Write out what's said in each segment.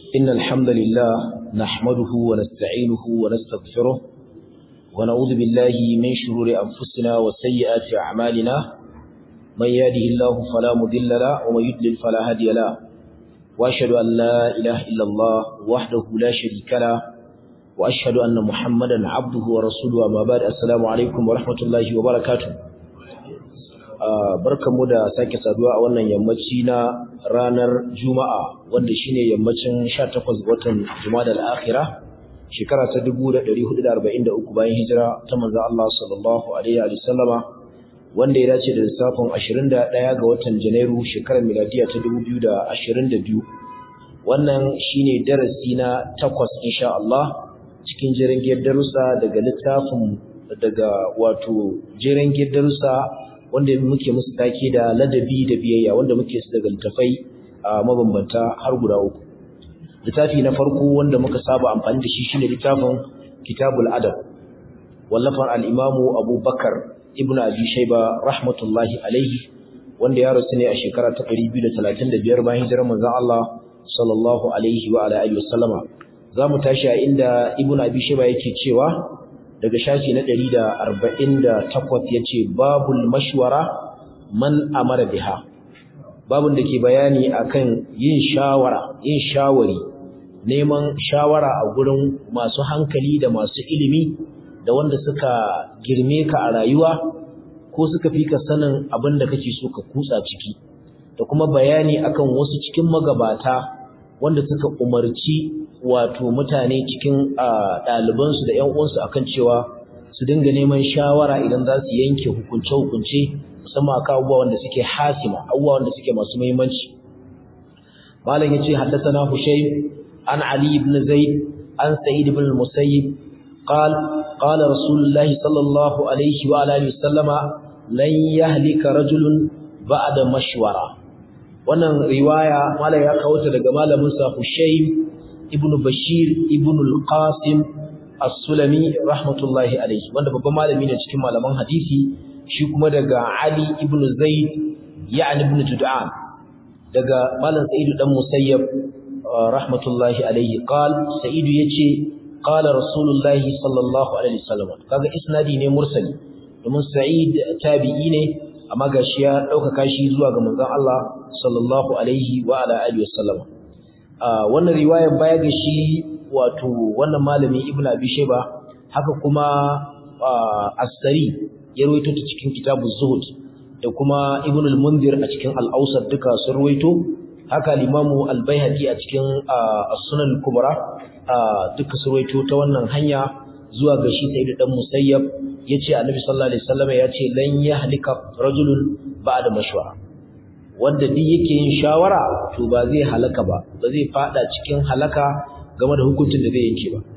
إن الحمد لله نحمده ونستعينه ونستغفره ونعوذ بالله من شرور أنفسنا وسيئات أعمالنا من يهده الله فلا مضل له ومن يضلل فلا هادي له وأشهد أن لا إله إلا الله وحده لا شريك له وأشهد أن محمدا عبده ورسوله أما بعد السلام عليكم ورحمة الله وبركاته barkanmu da sake saduwa a wannan yammaci na ranar Juma'a wanda shine yammacin 18 watan Jumada al-Akhirah shekara ta 1443 bayan hijira ta manzo Allah sallallahu alaihi wa sallama wanda ya dace da lissafin 21 ga watan Janairu shekarar miladiya ta 2022 wannan shine darasi na 8 insha Allah cikin jerin darussa daga littafin daga wato jerin darussa wanda muke musu take da ladabi da biyayya wanda muke su daga littafai a mabambanta har guda uku littafi na farko wanda muka saba amfani da shi shine littafin kitabul adab wallafar al-imamu abubakar ibnu abi shayba rahmatullahi alaihi wanda ya rasu ne a shekara ta 235 bayan hijirar manzon Allah sallallahu alaihi wa ala alihi wasallama zamu tashi a inda ibnu abi shayba yake cewa daga shafi na 148 yace babul mashwara man amara biha babun da ke bayani akan yin shawara yin shawari neman shawara a gurin masu hankali da masu ilimi da wanda suka girme ka a rayuwa ko suka fi ka sanin abin da kake so ka kutsa ciki da kuma bayani akan wasu cikin magabata wanda suka umarci wato mutane cikin ɗalibansu da ‘yan uwansu akan cewa su dinga neman shawara idan za su yanke hukunce-hukunce musamman akan abubuwa wanda suke hasima abubuwa wanda suke masu muhimmanci malam yace haddathana hushaym an ali ibn zaid an sa'id ibn musayyib قال قال رسول الله صلى الله عليه وعلى اله وسلم لن يهلك رجل بعد مشوره wannan riwaya malai ya kawo ta daga malamin sa Hushaym ibn Bashir ibn al-Qasim as-Sulami rahmatullahi alayhi wanda babban malami ne cikin malaman hadisi shi kuma daga Ali ibn Zaid ya'ni ibn Tud'an daga malam Sa'id dan Musayyab rahmatullahi alayhi qal Sa'id yace qala Rasulullahi sallallahu alaihi wasallam kaga isnadi ne mursali domin Sa'id tabi'i ne amma gashi ya ɗaukaka shi zuwa ga manzon Allah sallallahu alaihi wa ala alihi wasallam wannan riwayar baya ga shi wato wannan malami Ibn Abi Shayba haka kuma As-Sari ya rawaito ta cikin Kitabuz Zuhud da kuma Ibn al-Mundhir a cikin Al-Awsat duka sun rawaito haka al-Imam Al-Baihaqi a cikin As-Sunan al-Kubra duka sun rawaito ta wannan hanya zuwa ga shi Sayyid dan Musayyab yace Annabi sallallahu alaihi wasallam yace lan yahlika rajulun ba'da mashwara wanda duk yake yin shawara to ba zai halaka ba ba zai fada cikin halaka game da hukuncin da zai yanke ba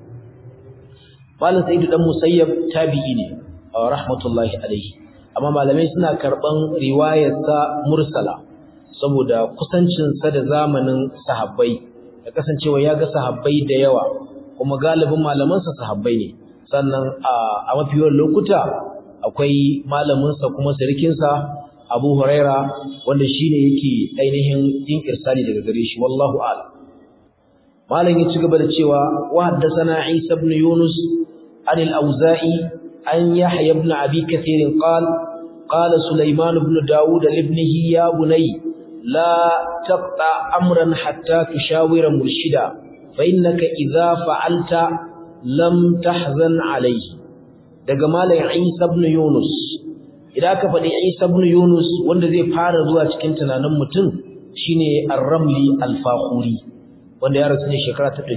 Malam Sayyid dan Musayyab tabi'i ne rahmatullahi alaihi amma malamai suna karban riwayar sa mursala saboda kusancin sa da zamanin sahabbai da kasancewa ya ga sahabbai da yawa kuma galibin malaman sa sahabbai ne sannan a mafiyar lokuta akwai malaminsa kuma sarkinsa Abu Huraira wanda shine yake ainihin yin irsali daga gare shi wallahu a'lam malam ya ci gaba da cewa wa haddathana Isa ibn Yunus an al-Auza'i an Yahya ibn Abi Kathir qal qala Sulaiman ibn Dawud ibnihi ya bunay la taqta amran hatta tushawira murshida fa innaka idza fa'alta lam tahzan alayhi daga malam Isa ibn Yunus idan ka faɗi Isa ibn Yunus wanda zai fara zuwa cikin tunanin mutum shine Ar-Ramli Al-Fakhuri wanda ya rasu ne shekara ta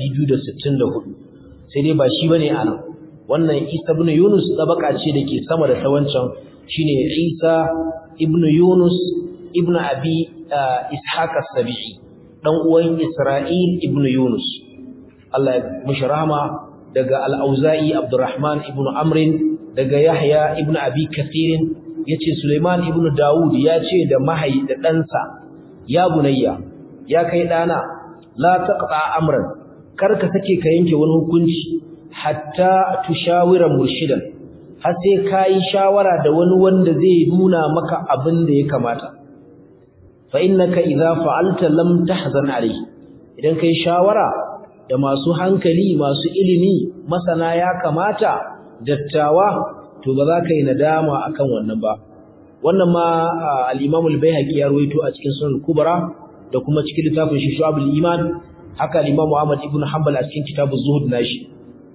264 sai dai ba shi bane anan wannan Isa ibn Yunus tabaka ce dake sama da ta wancan shine Isa ibn Yunus ibn Abi Ishaq as-Sabi'i dan uwan Isra'il ibn Yunus Allah ya mishi rahama daga Al-Auza'i Abdurrahman ibn Amr daga Yahya ibn Abi Kathir yace Sulaiman ibn Dawud ya ce da mahai da ɗansa ya bunayya ya kai ɗana la taqta amran kar ka sake ka yanke wani hukunci hatta tushawira murshidan har sai kai shawara da wani wanda zai nuna maka abin da ya kamata fa innaka idza fa'alta lam tahzan alayhi idan kai shawara da masu hankali masu ilimi masana ya kamata dattawa to ba za ka yi nadama akan wannan ba wannan ma al-Imam al-Baihaqi ya rawaito a cikin Sunan Kubra da kuma cikin littafin shi Shu'abul Iman haka al-Imam Ahmad ibn Hanbal a cikin Kitabuz Zuhud nashi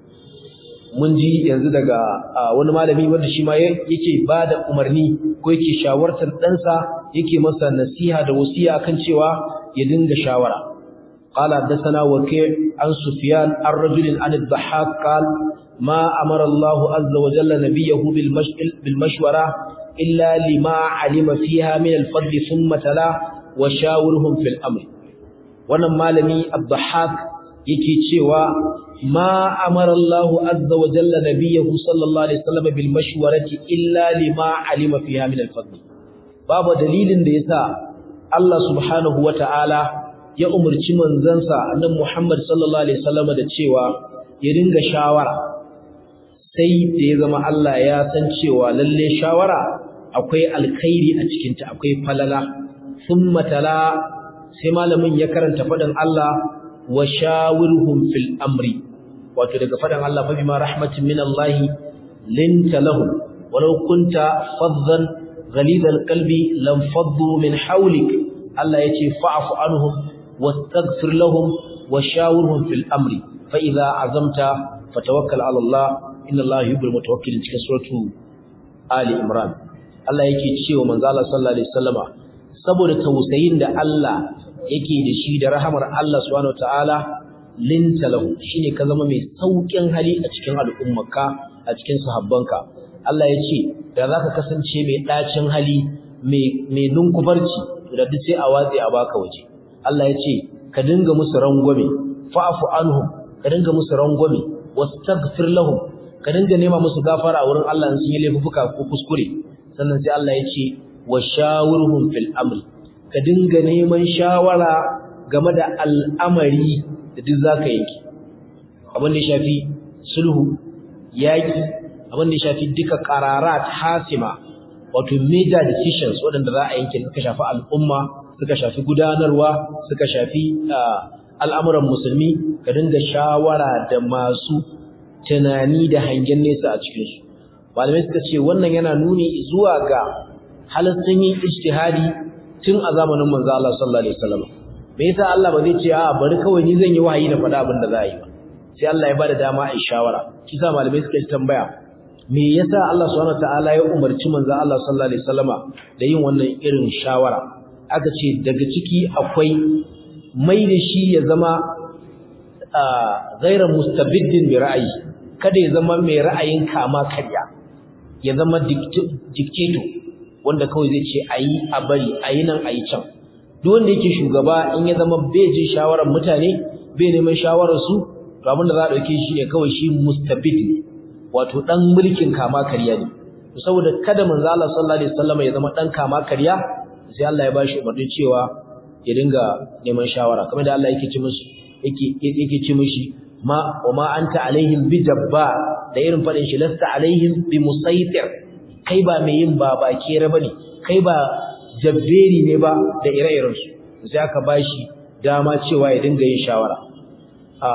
mun ji yanzu daga wani malami wanda shi ma yake bada umarni ko yake shawartar ɗansa yake masa nasiha da wasiya akan cewa ya dinga shawara قال حدثنا وكيع عن سفيان عن رجل عن الضحاك قال ما أمر الله عز وجل نبيه بالمشورة إلا لما علم فيها من الفضل ثم تلا وشاورهم في الأمر wannan malami Abdahak yake cewa ma amara Allah azza wa jalla nabiyahu sallallahu alaihi wasallam bil mashwarati illa lima alima fiha min al fadl babu dalilin da yasa Allah subhanahu wa ta'ala ya umurci manzansa annabi Muhammad sallallahu alaihi wasallam da cewa ya dinga shawara sai da ya zama Allah ya san cewa lalle shawara akwai alkhairi a cikin ta akwai falala thumma tala sai malamin ya karanta faɗin Allah wa shawirhum fil amri wato daga faɗin Allah fa bima rahmatin min Allah linta lahum walau kunta faddan ghalidal qalbi lam faddu min hawlik Allah yace fa'fu anhum wastaghfir lahum wa shawirhum fil amri fa idza azamta fatawakkal ala Allah inna Allah yuhibbul mutawakkilin cikin suratu Ali Imran Allah yake cewa manzo Allah sallallahu alaihi wasallama saboda tausayin da Allah yake da shi da rahamar Allah subhanahu wataala linta lahu shine ka zama mai saukin hali a cikin al'ummarka a cikin sahabbanka Allah ya ce da zaka kasance mai dacin hali mai mai nunkufarci da duk sai a watsi a baka waje Allah ya ce ka dinga musu rangwame fa'fu anhum ka dinga musu rangwame wastaghfir lahum ka dinga nema musu gafara wurin Allah in sun yi laifuka ko kuskure sannan sai Allah ya ce wa shawirhum fil amri ka dinga neman shawara game da al'amari da duk zaka yanki abin da ya shafi sulhu yaki abin da ya shafi duka qararat hasima wato major decisions waɗanda za a yanke suka shafi al'umma suka shafi gudanarwa suka shafi al'amuran musulmi ka dinga shawara da masu tunani da hangen nesa a cikinsu malamai suka ce wannan yana nuni zuwa ga halittun yin ijtihadi tun a zamanin manzo Allah sallallahu alaihi wasallam me yasa Allah ba zai ce a bari kawai ni zan yi wahayi na faɗa abin da za a yi ba sai Allah ya bada dama a shawara kisa malamai suka yi tambaya me yasa Allah subhanahu wataala ya umarci manzo Allah sallallahu alaihi wasallama da yin wannan irin shawara aka ce daga ciki akwai mai da shi ya zama ghairu mustabiddin bi ra'ayi kada ya zama mai ra'ayin kama karya ya zama dictator wanda kawai zai ce ayi a bari ayi nan ayi can duk wanda yake shugaba in ya zama bai jin shawarar mutane bai neman shawarar su to abinda za a dauke shi ne kawai shi mustabid ne wato dan mulkin kama karya ne to saboda kada manzo Allah sallallahu alaihi wasallam ya zama dan kama karya sai Allah ya bashi umarnin cewa ya dinga neman shawara kamar da Allah yake ce musu yake yake ce mishi ma wa ma anta alaihim bi jabba da irin fadin shi lasta alaihim bi musaitir kai ba mai yin baba kere bane kai ba jabberi ne ba da ire-iren su sai aka bashi dama cewa ya dinga yin shawara a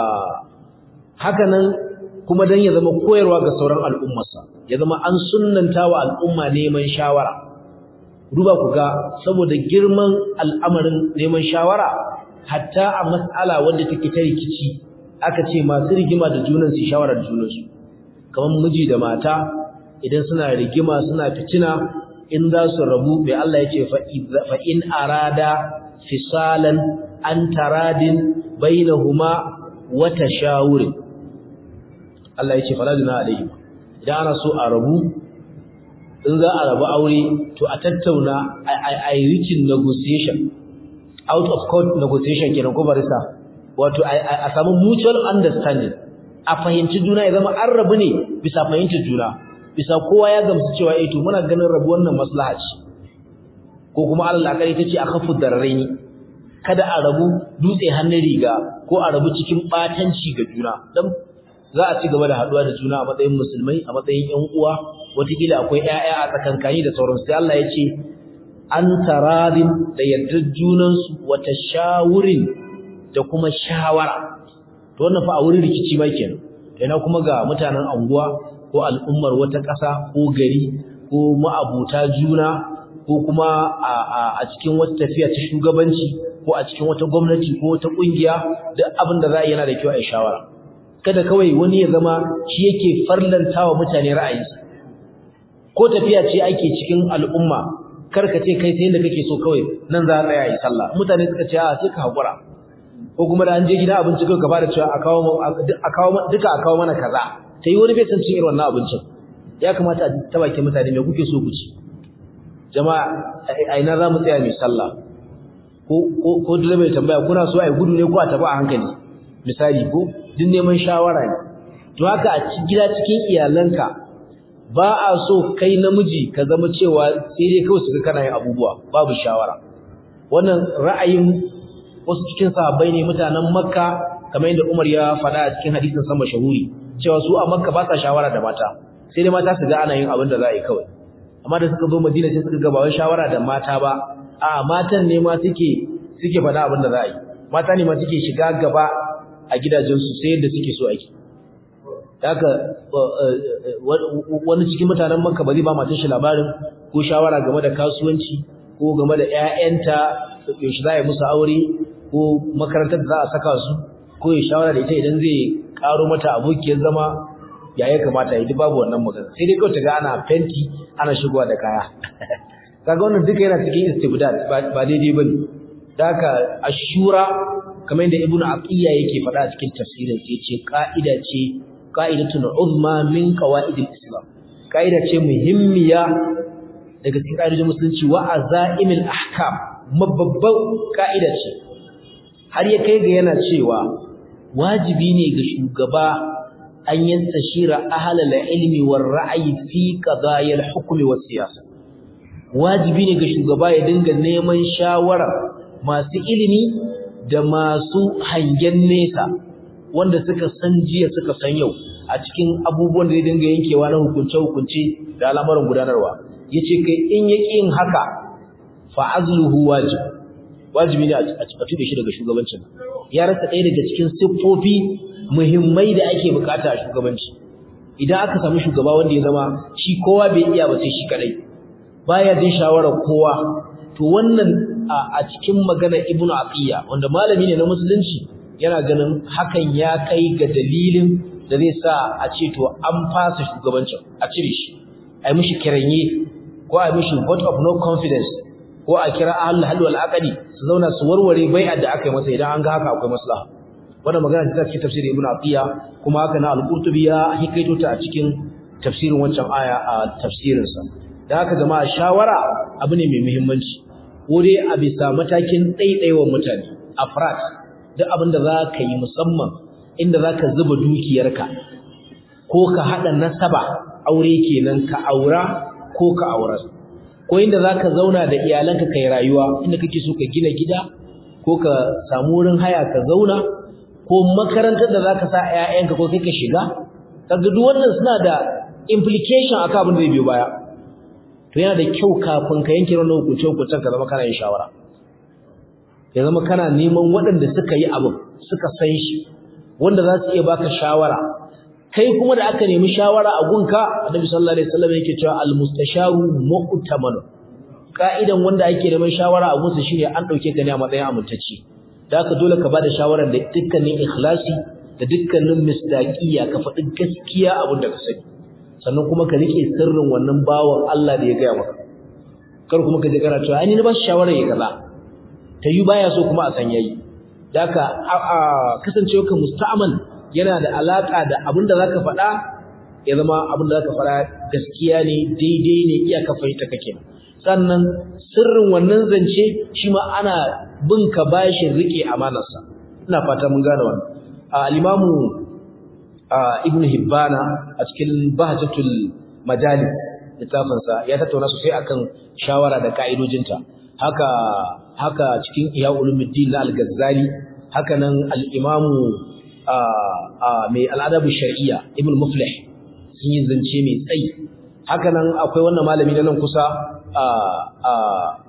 haka nan kuma dan ya zama koyarwa ga sauran al'ummarsa ya zama an sunnanta wa al'umma neman shawara duba ku ga saboda girman al'amarin neman shawara hatta a mas'ala wanda take ta rikici aka ce masu rigima da junan su shawara da junansu kamar miji da mata idan suna rigima suna fitina in za su rabu bai Allah ya ce fa in arada fisalan an taradin bainahuma wa tashawurin Allah ya ce fala juna alaihi idan ana so a rabu in za a rabu aure to a tattauna a yi rikin negotiation out of court negotiation kenan ko barisa wato a samu mutual understanding a fahimci juna ya zama an rabu ne bisa fahimtar juna bisa kowa ya gamsu cewa eh to muna ganin rabu wannan maslaha ce ko kuma Allah akari tace a kafu darraini kada a rabu dutse hannun riga ko a rabu cikin batanci ga juna dan za a ci gaba da haduwa da juna a matsayin musulmai a matsayin ƴan uwa wataƙila akwai ƴaƴa a tsakankani da sauransu sai Allah ya ce an taradin da yardar junansu wata shawurin da kuma shawara to wannan fa a wurin rikici ma kenan ina kuma ga mutanen anguwa ko al'ummar wata ƙasa ko gari ko ma'abuta juna ko kuma a cikin wata tafiya ta shugabanci ko a cikin wata gwamnati ko wata ƙungiya duk abin da za a yi yana da kyau a yi shawara kada kawai wani ya zama shi yake farlantawa mutane ra'ayinsa ko tafiya ce ake cikin al'umma kar ka ce kai sai inda kake so kawai nan za a tsaya yi sallah mutane suka ce a sai ka haƙura ko kuma da an je gida abinci kawai ka fara cewa a kawo duka a kawo mana kaza ta yi wani bai san cin irin wannan abincin ya kamata a ta bakin mutane me kuke so ku ci jama'a a ina za mu tsaya mai sallah ko direba ya tambaya kuna so a yi gudu ne ko a tafi a hankali misali ko duk neman shawara ne to haka a gida cikin iyalanka ba a so kai namiji ka zama cewa sai dai kawai su ga kana yin abubuwa babu shawara wannan ra'ayin wasu cikin sahabbai ne mutanen makka kamar yadda umar ya faɗa a cikin hadisin sa mashahuri cewa su a makka ba sa shawara da mata sai dai mata su ga ana yin abin da za a yi kawai amma da suka zo madina sai suka ga ba wai shawara da mata ba a matan ne ma suke suke faɗa abin da za a yi mata ne ma suke shiga gaba a gidajensu sai yadda suke so ake haka wani cikin mutanen makka ba zai ba matan shi labarin ko shawara game da kasuwanci ko game da ƴaƴanta yaushe za a yi musu aure ko makarantar da za a saka su ko ya shawara da ita idan zai karo mata abokiyar zama ya ya kamata ya ji babu wannan magana sai dai kawai ta ga ana fenti ana shigowa da kaya kaga wannan duka yana cikin istibdad ba daidai bane da haka ashura kamar yadda ibnu aqiya yake faɗa a cikin tafsirin sai ce ka'ida ce qa'idatun uzma min qawaidil islam ka'ida ce muhimmiya daga cikin ƙa'idojin musulunci wa azaimil ahkam mababban ka'ida ce har ya kai ga yana cewa wajibi ne ga shugaba an yantashira ahlal ilmi war ra'yi fi qadayil hukmi was siyasa wajibi ne ga shugaba ya dinga neman shawara masu ilimi da masu hangen nesa wanda suka san jiya suka san yau a cikin abubuwan da zai dinga yankewa na hukunce-hukunce da al'amuran gudanarwa yace kai in yaki yin haka fa azluhu wajib wajibi ne a tuɓe shi daga shugabancin ya rasa ɗaya daga cikin siffofi muhimmai da ake bukata a shugabanci idan aka samu shugaba wanda ya zama shi kowa bai iya ba sai shi kadai baya jin shawarar kowa to wannan a cikin magana ibnu aqiya wanda malami ne na musulunci yana ganin hakan ya kai ga dalilin da zai sa a ce to an fasa shugabancin a cire shi a yi mishi kiranye ko a yi mishi vote of no confidence ko a kira ahlul hal wal aqdi su zauna su warware bai'ar da aka yi masa idan an ga haka akwai maslaha wannan magana ta cikin tafsirin ibnu aqiya kuma haka na al-qurtubi ya hikaito ta a cikin tafsirin wancan aya a tafsirin sa da haka jama'a shawara abu ne mai muhimmanci ko dai a bisa matakin ɗaiɗaiwa mutane afrat duk abin da za ka yi musamman inda za ka zuba dukiyarka ko ka haɗa nasaba aure kenan ka aura ko ka aurar ko inda za ka zauna da iyalanka ka yi rayuwa inda kake so ka gina gida ko ka samu wurin haya ka zauna ko makarantar da za ka sa 'ya'yanka ko kai ka shiga kaga duk wannan suna da implication akan abin da zai biyo baya to yana da kyau kafin ka yanke wannan hukunce hukuncen ka zama kana yin shawara ya zama kana neman waɗanda suka yi abin suka san shi wanda za su iya baka shawara kai kuma da aka nemi shawara a gunka annabi sallallahu alaihi wasallam yake cewa al-mustasharu mu'taman ka'idan wanda ake neman shawara a gunsa shine an dauke ka ne a matsayin amintacce da haka dole ka bada shawarar da dukkanin ikhlasi da dukkanin misdaqiya ka faɗi gaskiya abin da ka sani sannan kuma ka rike sirrin wannan bawan Allah da ya gaya maka kar kuma ka je kana cewa ai ni na ba shi shawara ya kaza ta yi baya so kuma a san yayi da haka kasancewa ka musta'mal yana da alaka da abin da zaka faɗa ya zama abin da zaka faɗa gaskiya ne daidai ne iyaka fahimta kake sannan sirrin wannan zance shi ma ana bin ka bashin rike amanarsa ina fata mun gane wannan al-imamu ibnu hibbana a cikin bahjatul majalis littafinsa ya tattauna sosai akan shawara da ka'idojinta haka haka cikin iya ulumuddin na al-ghazali haka nan al-imamu mai al'adabu shar'iyya ibn muflih sun yi zance mai tsayi haka nan akwai wannan malami na nan kusa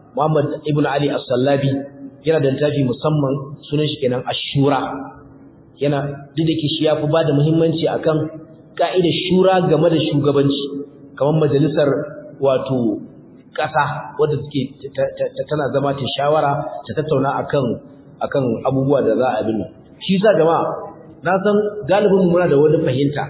Muhammad ibn Ali as-Sallabi yana da littafi musamman sunan shi kenan Ashura yana duk da ke shi yafi bada muhimmanci akan ka'idar shura game da shugabanci kamar majalisar wato ƙasa wadda take tana zama ta shawara ta tattauna akan akan abubuwa da za a bin shi sa jama'a na san galibin muna da wani fahimta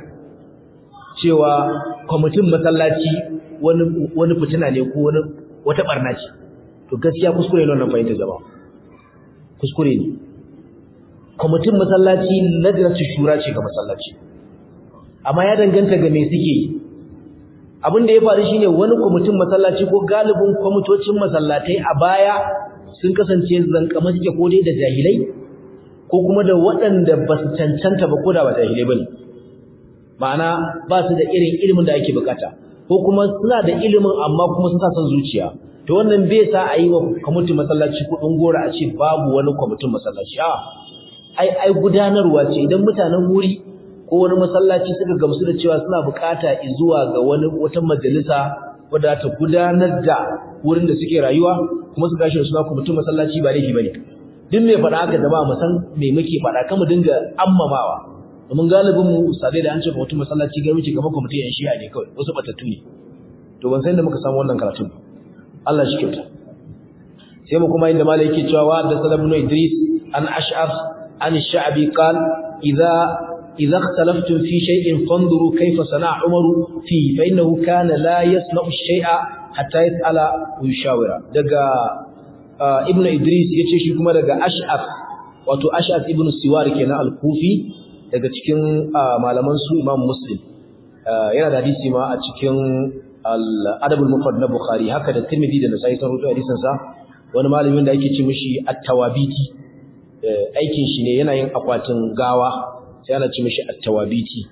cewa kwamitin masallaci wani wani fitina ne ko wani wata barna ce to gaskiya kuskure ne wannan fahimta jama'a kuskure ne kwamitin masallaci lajnatu shura ce ga masallaci amma ya danganta ga me suke yi abin da ya faru shine wani kwamitin masallaci ko galibin kwamitocin masallatai a baya sun kasance zankama suke ko dai da jahilai ko kuma da waɗanda ba su cancanta ba ko da ba jahilai ba ne ma'ana ba su da irin ilimin da ake bukata ko kuma suna da ilimin amma kuma sun sa son zuciya to wannan bai sa a yi wa kwamitin masallaci kuɗin gora a ce babu wani kwamitin masallaci a ai ai gudanarwa ce idan mutanen wuri ko wani masallaci suka gamsu da cewa suna bukata zuwa ga wani wata majalisa wadda ta gudanar da wurin da suke rayuwa kuma su gashi da suna kwamitin masallaci ba laifi bane duk mai faɗa haka jama'a mu san me muke faɗa kan mu dinga ammamawa domin galibin mu ustadai da an ce kwamitin masallaci ga muke kamar kwamitin yan shi'a ne kawai wasu batattu ne to ban san da muka samu wannan karatun Allah shi kyauta sai mu kuma inda malai yake cewa wa da salamu Idris an ash'af an sha'bi qal idza إذا اختلفتم في شيء فانظروا كيف صنع عمر فيه فإنه كان لا يسمع الشيء حتى يسأل ويشاور دقا ابن إدريس يتشي كما دقا أشعف wato Ash'ath ibn Siwar kenan al-Kufi daga cikin malaman su Imam Muslim yana da hadisi ma a cikin al-Adab al-Mufrad na Bukhari haka da Tirmidhi da Nasa'i sun rawaito hadisin sa wani malamin da ake ce mishi at-Tawabiti aikin shi ne yana yin akwatin gawa sai ana ce mishi at-tawabiti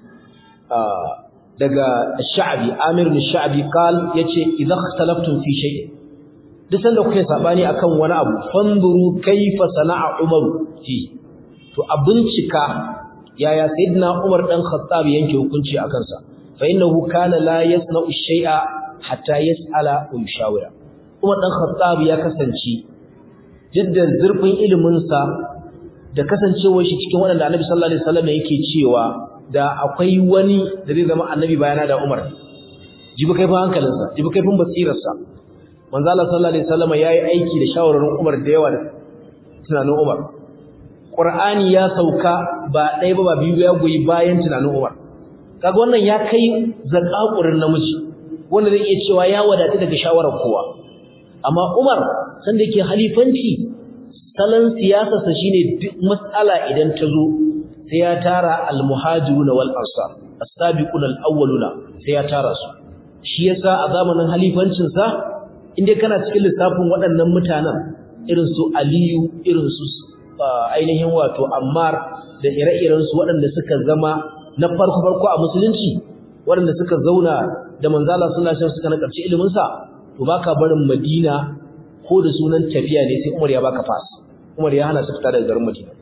daga sha'bi amir bin sha'bi qal yace idza ikhtalaftum fi shay'in duk sanda kuke sabani akan wani abu fanzuru kayfa sana'a umar fi to a bincika yaya sayyidina umar dan khattab yanke hukunci akan sa fa innahu kana la yasna'u shay'a hatta yas'ala wa yushawira umar dan khattab ya kasance jiddan zurfin ilimin sa da kasancewar shi cikin waɗanda annabi sallallahu alaihi wasallam yake cewa da akwai wani da zai zama annabi bayana da Umar jibi kaifin hankalinsa jibi kaifin basirarsa manzo Allah sallallahu alaihi wasallam yayi aiki da shawararin Umar da yawa da tunanin Umar Qur'ani ya sauka ba ɗaya ba ba biyu ya goyi bayan tunanin Umar kaga wannan ya kai zakakurin namiji wanda zai iya cewa ya wadata daga shawarar kowa amma Umar sanda yake halifanci salon siyasarsa shine duk mas'ala idan ta zo sai ya tara al-muhajirun wal ansar as-sabiqun al-awwaluna sai ya tara su shi yasa a zamanin halifancin sa inda kana cikin lissafin waɗannan mutanen irin su Aliyu irin su ainihin wato Ammar da ire-iren su waɗanda suka zama na farko farko a musulunci waɗanda suka zauna da manzo Allah sallallahu alaihi wasallam suka nakarci ilimin sa to baka barin Madina ko da sunan tafiya ne sai Umar ya baka pass Umar ya hana su fita daga garin Madina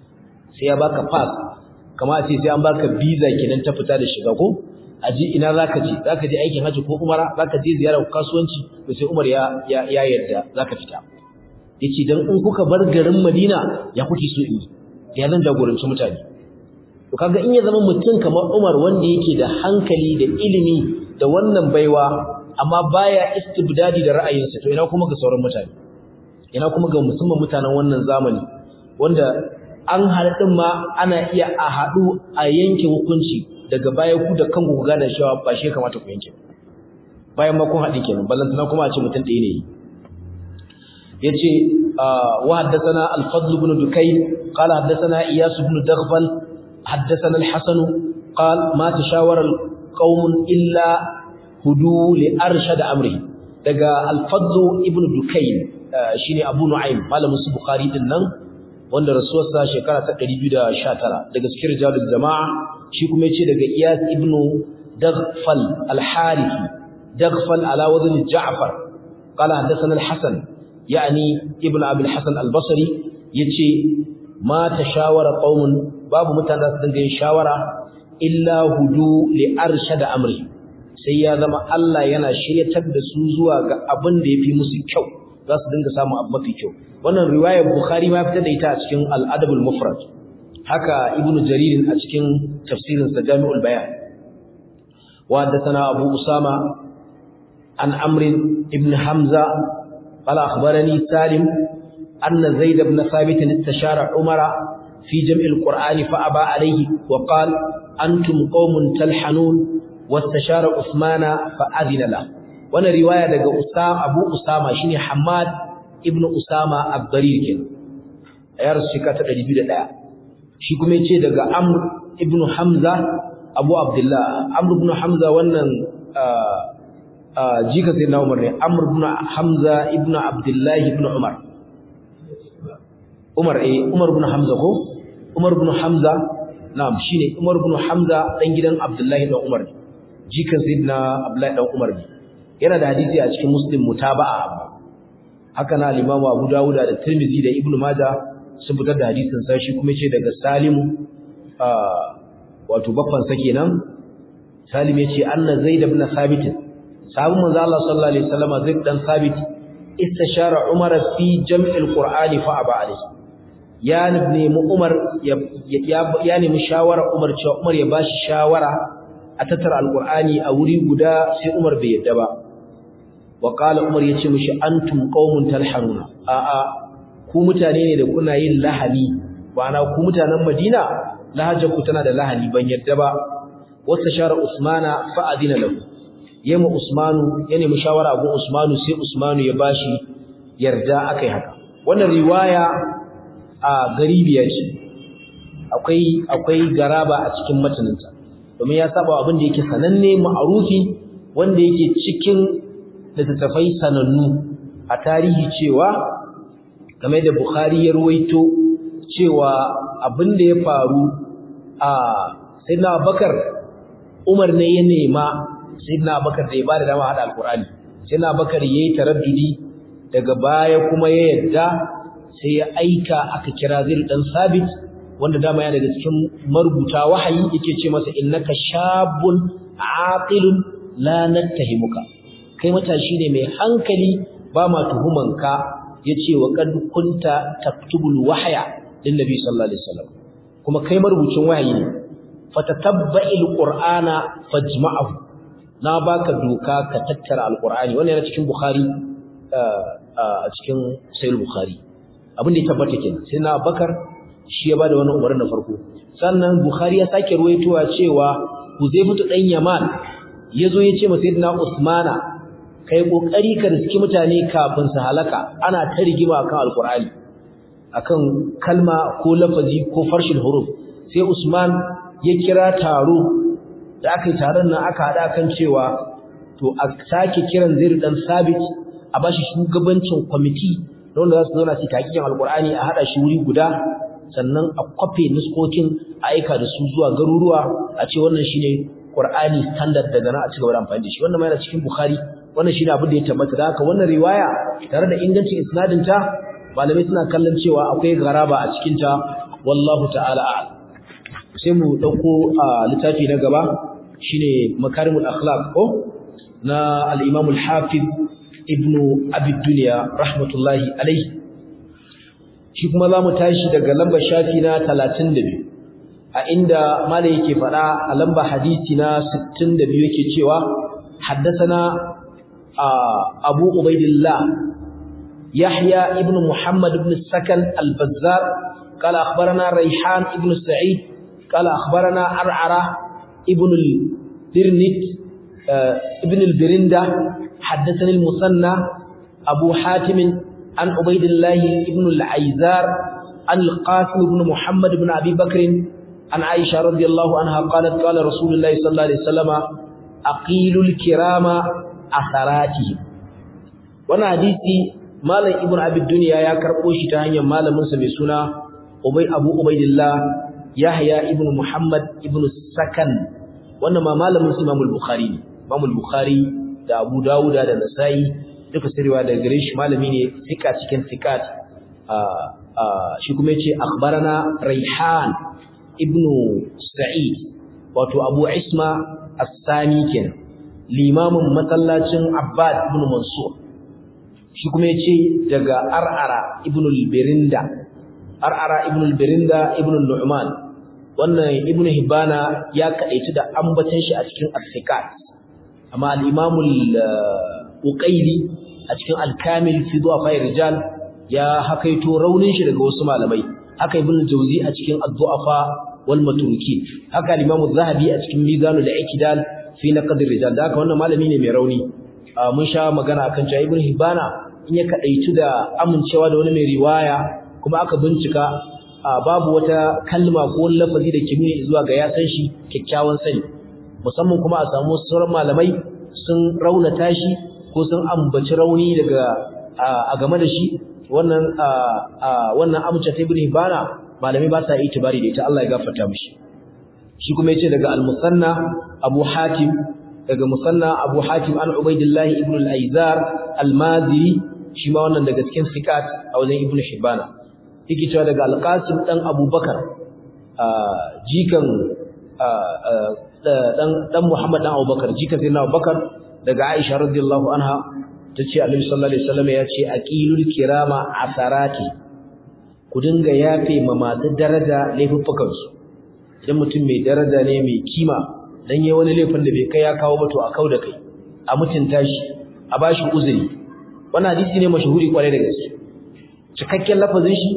sai ya baka pass kamar a ce sai an baka visa kenan ta fita da shiga ko aji ina zaka je zaka je aikin haji ko umara zaka je ziyarar kasuwanci to sai Umar ya ya, ya yarda zaka fita yace dan in kuka bar garin Madina ya kuke so in ya zan jagoranci mutane to kaga in ya zama mutum kamar Umar wanda yake da hankali da ilimi da wannan baiwa amma baya istibdadi da ra'ayinsa to ina kuma ga sauran mutane ina kuma ga musamman mutanen wannan zamani wanda an haɗin ma ana iya a haɗu a yanke hukunci daga baya ku da kanku ku gane cewa ba shi kamata ku yanke bayan ma kun haɗi kenan ballantana kuma a ce mutum ɗaya ne yace wa haddathana al-fadl ibn dukayn qala haddathana iyas ibn daghfal haddathana al-hasan qala ma tashawara qaumun illa hudu li arshad amri daga al-fadl ibn dukayn shine abu nu'aym malamin su bukhari din nan wanda rasuwarsa shekara ta 219 daga cikin rijalul jama'a shi kuma yace daga iyas ibn daghfal al-harithi daghfal ala wadn ja'far qala hadathana al-hasan yani ibn abi al-hasan al-basri yace ma tashawara qaumun babu mutane da su dinga yin shawara illa hudu li arshad amri sai ya zama Allah yana shiryatar da su zuwa ga abin da yafi musu kyau za su dinga samun abu mafi kyau wannan riwayar bukhari ma fitar da ita a cikin al-adab al-mufrad haka ibnu jarir a cikin tafsirin sa jami'ul bayan wa haddathana abu usama an amr ibn hamza qala akhbarani salim anna zaid ibn thabit istashara umara fi jam'il qur'ani fa aba alayhi wa qala antum qaumun talhanun wastashara usmana fa adina la wannan riwaya daga usama abu usama shine hammad ibn usama ad-darir kin ya rasu shekara ta 201 shi kuma yace daga Amr ibn Hamza Abu Abdullah Amr ibn Hamza wannan jika sai na Umar ne Amr ibn Hamza ibn Abdullah ibn Umar Umar eh Umar ibn Hamza ko Umar ibn Hamza na'am shine Umar ibn Hamza dan gidan Abdullah ibn Umar jika sayyidina Abdullah dan Umar ne yana da hadisi a cikin Muslim mutaba'a haka na al-Imam Abu Dawud da Tirmidhi da Ibn Majah sun fitar da hadisin sa shi kuma ce daga Salim wato baffan sa kenan Salim yace anna Zaid ibn Thabit sahabban manzo Allah sallallahu alaihi wasallam Zaid dan Thabit istashara Umar fi jam'il Qur'ani fa aba alayhi ya nemi Umar ya ya nemi shawara Umar cewa Umar ya bashi shawara a tattara alqur'ani a wuri guda sai Umar bai yadda ba wa qala Umar yace mishi antum qaumun talhanuna a a ku mutane ne da kuna yin lahani na ku mutanen Madina lahajar ku tana da lahani ban yadda ba wasta shara Usmana fa adina lahu yema Usmanu ya nemi shawara gun Usmanu sai Usmanu ya bashi yarda akai haka wannan riwaya a garibiya ce akwai akwai garaba a cikin mataninta domin ya saba abin da yake sananne ma'arufi wanda yake cikin littattafai sanannu a tarihi cewa game da Bukhari ya ruwaito cewa abin da ya faru a Sayyidina Abubakar Umar ne ya nema Sayyidina Abubakar da ya bada dama hada Alkur'ani Sayyidina Abubakar yayi taraddudi daga baya kuma ya yadda sai ya aika aka kira Zaid dan Sabit wanda dama ya daga cikin marubuta wahayi yake ce masa innaka shabun aqilun la nattahimuka kai matashi ne mai hankali ba ma tuhumanka yace wa qad kunta taktubul wahya lin nabi sallallahu alaihi wasallam kuma kai marubucin wahayi ne fatatabba'il qur'ana fajma'ahu na baka doka ka tattara alqur'ani wannan yana cikin bukhari a cikin sahih bukhari abin da ya tabbata kenan sai na bakar shi ya bada wannan umarnin na farko sannan bukhari ya sake ruwaitowa cewa huzaifatu dan yaman yazo ya ce ma sayyidina usmana kai kokari ka riski mutane kafin su halaka ana ta rigima kan alqur'ani akan kalma ko lafazi ko farshin huruf sai Usman ya kira taro da aka yi taron nan aka hada kan cewa to a sake kiran Zaid dan Sabit a bashi shugabancin kwamiti wanda za su zauna su takikin alqur'ani a hada shi wuri guda sannan a kwafe nuskokin a aika da su zuwa garuruwa a ce wannan shine Qur'ani standard daga nan a cigaba da amfani da shi wannan ma yana cikin Bukhari wannan shine abin da ya tabbata da haka wannan riwaya tare da ingancin isnadin ta malamai suna kallon cewa akwai garaba a cikin ta wallahu ta'ala a'lam sai mu dauko a littafi na gaba shine makarimul akhlaq ko na al-imam al-hafiz ibn abi dunya rahmatullahi alayhi shi kuma zamu tashi daga lambar shafi na 32 a inda malai yake fada a lambar hadisi na 62 yake cewa haddathana abu ubaidillah yahya ibn muhammad ibn sakan al-bazzar قال أخبرنا ريحان ابن سعيد قال أخبرنا عرعرة ابن البرنت ابن البرندة حدثني المثنى أبو حاتم عن عبيد الله ابن العيزار عن القاسم بن محمد بن أبي بكر عن عائشة رضي الله عنها قالت قال رسول الله صلى الله عليه وسلم أقيل الكرام أثراتهم وانا حديثي مالا ابن أبي الدنيا يا كربوشي تهنيا مالا منسى بسنة أبي أبو عبيد الله Yahya ibn Muhammad ibn Sakan wannan ma malamin su Imam al-Bukhari ne Imam al-Bukhari da Abu Dawud da Nasa'i duka sirriwa daga gare shi malami ne sika cikin sikat shi kuma yace akhbarana Raihan ibn Sa'id wato Abu Isma As-Sani kenan limamin masallacin Abbad ibn Mansur shi kuma yace daga Ar'ara ibn al-Birinda ar'ara ibn al-birinda ibn al-nu'man wannan ibn hibana ya kadaici da ambatan shi a cikin as-sikat amma al-imam al-uqayli a cikin al-kamil fi du'afa rijal ya hakaito raunin shi daga wasu malamai haka ibn jawzi a cikin ad-du'afa wal matrukin haka al-imam az-zahabi a cikin mizanul i'tidal fi naqd rijal da haka wannan malami ne mai rauni mun sha magana akan cewa ibn hibana in ya kadaitu da amincewa da wani mai riwaya kuma aka bincika babu wata kalma ko wani lafazi da ke nuni zuwa ga ya san shi kyakkyawan sani musamman kuma a samu sauran malamai sun raunata shi ko sun ambaci rauni daga a game da shi wannan wannan amince ta ibn hibana malamai ba sa itibari da ita Allah ya gafarta mishi shi kuma yace daga al-musanna abu hatim daga musanna abu hatim an ubaidillah ibn al-aizar al-maziri shi ma wannan daga cikin sikat a wajen ibn hibana yake cewa daga al-qasim dan abubakar jikan dan dan muhammad dan abubakar jikan sayyidina abubakar daga aisha radiyallahu anha tace annabi sallallahu alaihi wasallam ya ce aqilul kirama asarati ku dinga yafe ma masu daraja laifuffukan su idan mutum mai daraja ne mai kima dan yayi wani laifin da bai kai ya kawo ba to a kauda kai a mutunta shi a bashi uzuri wannan hadisi ne mashahuri kwarai da gaske cikakken lafazin shi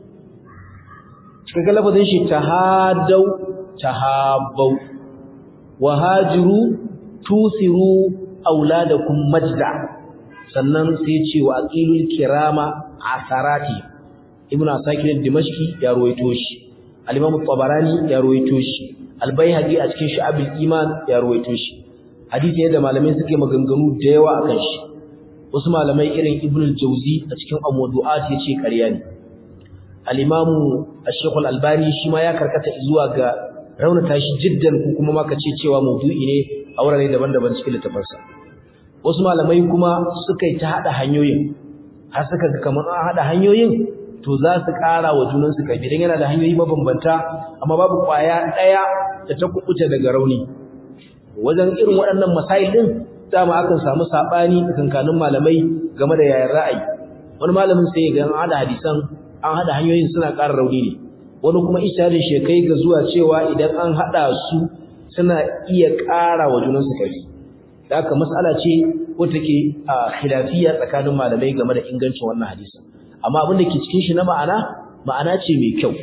cikakken lafazin shi tahadau tahabbau wahajiru tusiru auladakum majda sannan sai ce wa aqilul kirama asarati ibnu asakir dimashqi ya ruwaito shi al-imam tabarani ya ruwaito shi al-baihaqi a cikin shu'abul iman ya ruwaito shi hadisi ne da malamai suke maganganu da yawa akan shi wasu malamai irin ibnu al-jawzi a cikin amwadu'at yace ƙarya ne al-imam ash-shaykh al-albani shi ma ya karkata zuwa ga raunata shi jiddan ko kuma ma kace cewa maudu'i ne a wurare daban-daban cikin littafansa wasu malamai kuma suka yi ta hada hanyoyin har suka ga kamar an hada hanyoyin to za su ƙara wa junan su kai idan yana da hanyoyi mabambanta amma babu kwaya daya da ta kubuta daga rauni wajen irin waɗannan masail din dama akan samu sabani tsakanin malamai game da yayin ra'ayi wani malamin sai ya ga an hada hadisan an hada hanyoyin suna ƙara rauni ne wani kuma isharin shi kai ga zuwa cewa idan an hada su suna iya ƙara wa junansu ƙarfi da haka mas'ala ce wata ke khilafiyya tsakanin malamai game da ingancin wannan hadisin amma abin da ke cikin shi na ma'ana ma'ana ce mai kyau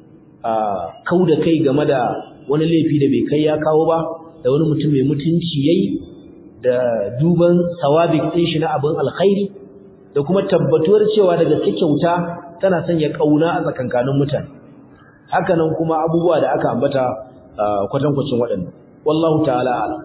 kau da kai game da wani laifi da bai kai ya kawo ba da wani mutum mai mutunci yayi da duban sawabik ɗin shi na abin alkhairi da kuma tabbatuwar cewa da gaske kyauta tana sanya kauna a tsakankanin mutane hakanan kuma abubuwa da aka ambata kwatankwacin waɗannan wallahu ta'ala alam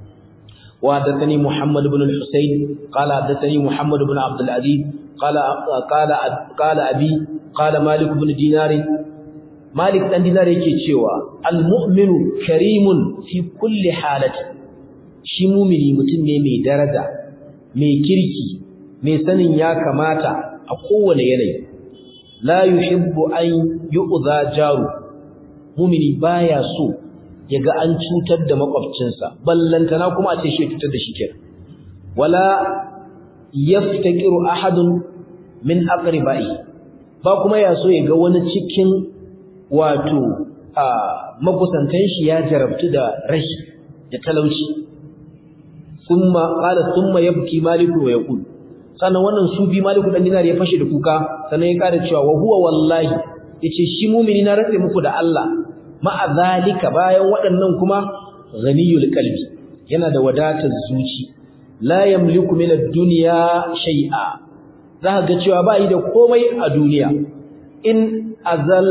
wa haddathani muhammad ibn al-husayn qala haddathani muhammad ibn abd al-aziz qala qala qala abi qala malik ibn dinar malik dan dinar yake cewa al-mu'minu karimun fi kulli halati shi mu'mini mutum ne mai daraja mai kirki mai sanin ya kamata a kowane yanayi la yuhibbu an yu'dha jaru mumini baya so yaga an cutar da makwabcinsa ballantana kuma a ce shi cutar da shi kenan wala yaftakiru ahadun min aqribai ba kuma ya so yaga wani cikin wato a makusantan shi ya jarabtu da rashi da talauci thumma qala thumma yabki maliku wa yaqul sannan wannan sufi maliku dan dinar ya fashe da kuka sannan ya kada cewa wa huwa wallahi yace shi mu'mini na rantsa muku da Allah ma'a zalika bayan waɗannan kuma ghaniyul qalbi yana da wadatar zuci la yamliku min ad-dunya shay'a zaka ga cewa ba yi da komai a duniya in azal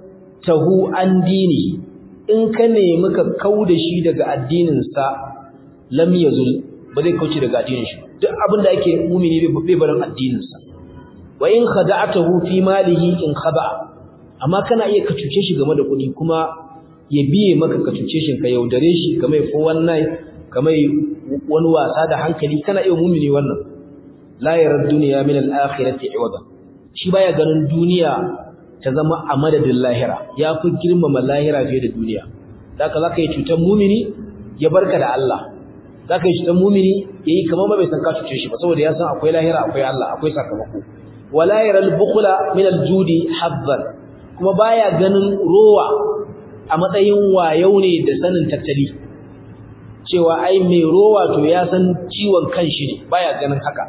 tahu an dini in ka nemi ka kauda shi daga addinin sa lam yazul ba zai kauce daga addinin shi duk abin da ake mumini bai barin addinin sa wa in khada'atahu fi malihi in khada'a amma kana iya ka cuce shi game da kuɗi kuma ya biye maka ka cuce shi ka yaudare shi kamar ko wannan kamar wani wasa da hankali kana iya mumini wannan la yarad dunya min al-akhirati iwada shi baya ganin duniya ta zama a madadin lahira ya fi girmama lahira fiye da duniya zaka zaka yi cutar mumini ya barka da Allah zaka yi cutar mumini yayi kamar bai san ka cuce shi ba saboda ya san akwai lahira akwai Allah akwai sakamako wala yaral bukhla min al-judi habban kuma baya ganin rowa a matsayin wayau ne da sanin tattali cewa ai mai rowa to ya san ciwon kanshi ne baya ganin haka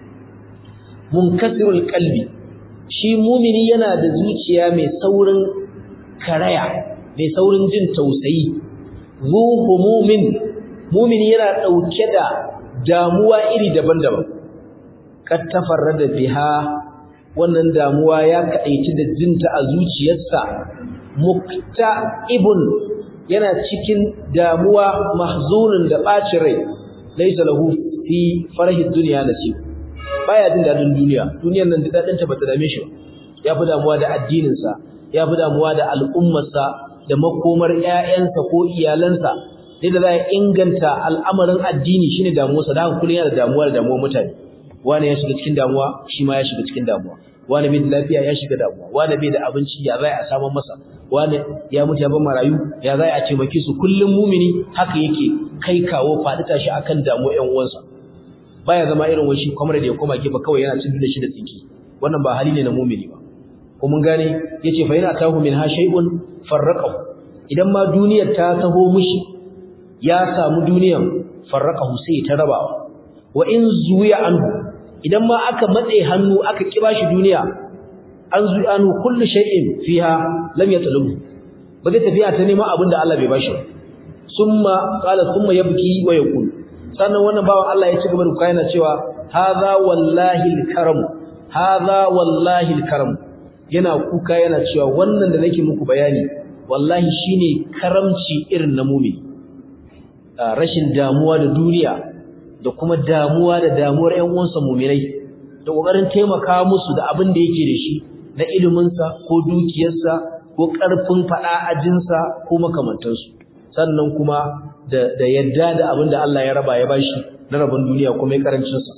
munkasirul qalbi shi mumini yana da zuciya mai saurin karaya mai saurin jin tausayi zu humumin mumini yana dauke da damuwa iri daban-daban kad tafarrada biha wannan damuwa ya kadaici da jinta a zuciyarsa mukta'ibun yana cikin damuwa mahzunun da bacin rai laysa lahu fi farhi dunya nasib baya jin dadin duniya duniyar nan dadin ta bata dame shi ya fi damuwa da addinin sa ya fi damuwa da al'ummar sa da makomar ƴaƴansa ko iyalansa da za ya inganta al'amarin addini shine damuwarsa da kullun yana da damuwa da damuwar mutane wani ya shiga cikin damuwa shi ma ya shiga cikin damuwa wani bai da lafiya ya shiga damuwa wani bai da abinci ya zai a samun masa wani ya mutu ya bar marayu ya zai a taimake su kullum mumini haka yake kai kawo faɗi tashi akan damuwa ƴan uwansa baya zama irin wani shi kamar da ya koma gefe kawai yana cin da shi da tsinki wannan ba hali ne na mumini ba ko mun gane yace fa yana tahu min ha shay'un farraqahu idan ma duniyar ta taho mishi ya samu duniyar farraqahu sai ta rabawa wa in zuya anhu idan ma aka matse hannu aka kiba shi duniya an zuya anhu kullu shay'in fiha lam yatlubu ba zai tafiya ta neman abin da Allah bai bashi summa qala summa yabki wa yaqul sannan wannan bawan Allah ya ci gaba da kayana cewa hadha wallahi alkaram hadha wallahi alkaram yana kuka yana cewa wannan da nake muku bayani wallahi shine karamci irin na mu'mini rashin damuwa da duniya da kuma damuwa da damuwar ƴan uwansa mu'minai da kokarin taimaka musu da abin da yake da shi na ilimin sa ko dukiyarsa ko karfin fada ajinsa ko makamantansu sannan kuma da da yadda da abin da Allah ya raba ya bashi na rabon duniya kuma ya karancin sa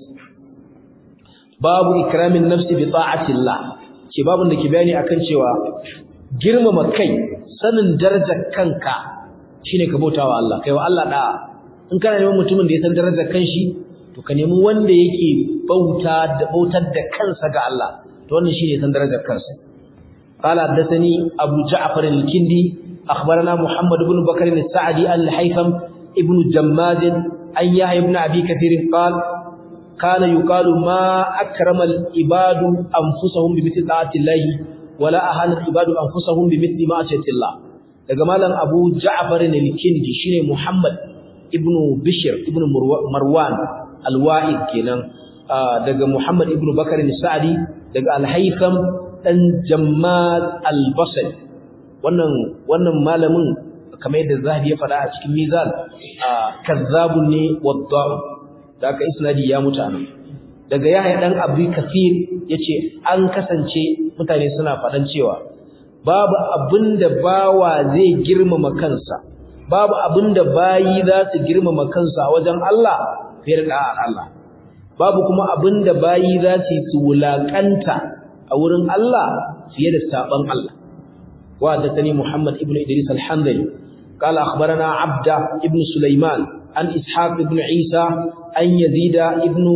babu ikramin nafsi bi ta'atillah ce babun da ke bayani akan cewa girmama kai sanin darajar kanka shine ka bautawa Allah kai wa Allah da'a in kana neman mutumin da ya san darajar kanshi to ka nemi wanda yake bauta da bautar da kansa ga Allah to wannan shine san darajar kansa qala hadathani abu ja'far al-kindi akhbarana muhammad ibn bakr al-sa'di al-haytham ibn jammad an yahya ibn abi kathir qala kana yuqalu ma akrama al-ibadu anfusahum bi mithli ta'ati Allah wala ahana al-ibadu anfusahum bi mithli ma'siyati Allah daga malam abu ja'far al-kindi shine muhammad ibnu Bishir ibnu Marwan al-Wa'id kenan daga Muhammad ibnu Bakar al-Sa'di daga al-Haytham dan Jammad al-Basri wannan wannan malamin kamar yadda Zahabi ya faɗa a cikin Mizan kazzabun ne wadda'u daga isnadi ya mutu anan daga Yahya dan Abi Kathir yace an kasance mutane suna faɗan cewa babu abinda bawa zai girmama kansa babu abinda bayi za su girmama kansu a wajen Allah fiye da da'ar Allah babu kuma abinda bayi za su su wulakanta a wurin Allah fiye da saban Allah wa da tani Muhammad ibn Idris al-Hanbali قال أخبرنا عبد ابن سليمان عن إسحاق ابن عيسى عن يزيد ابن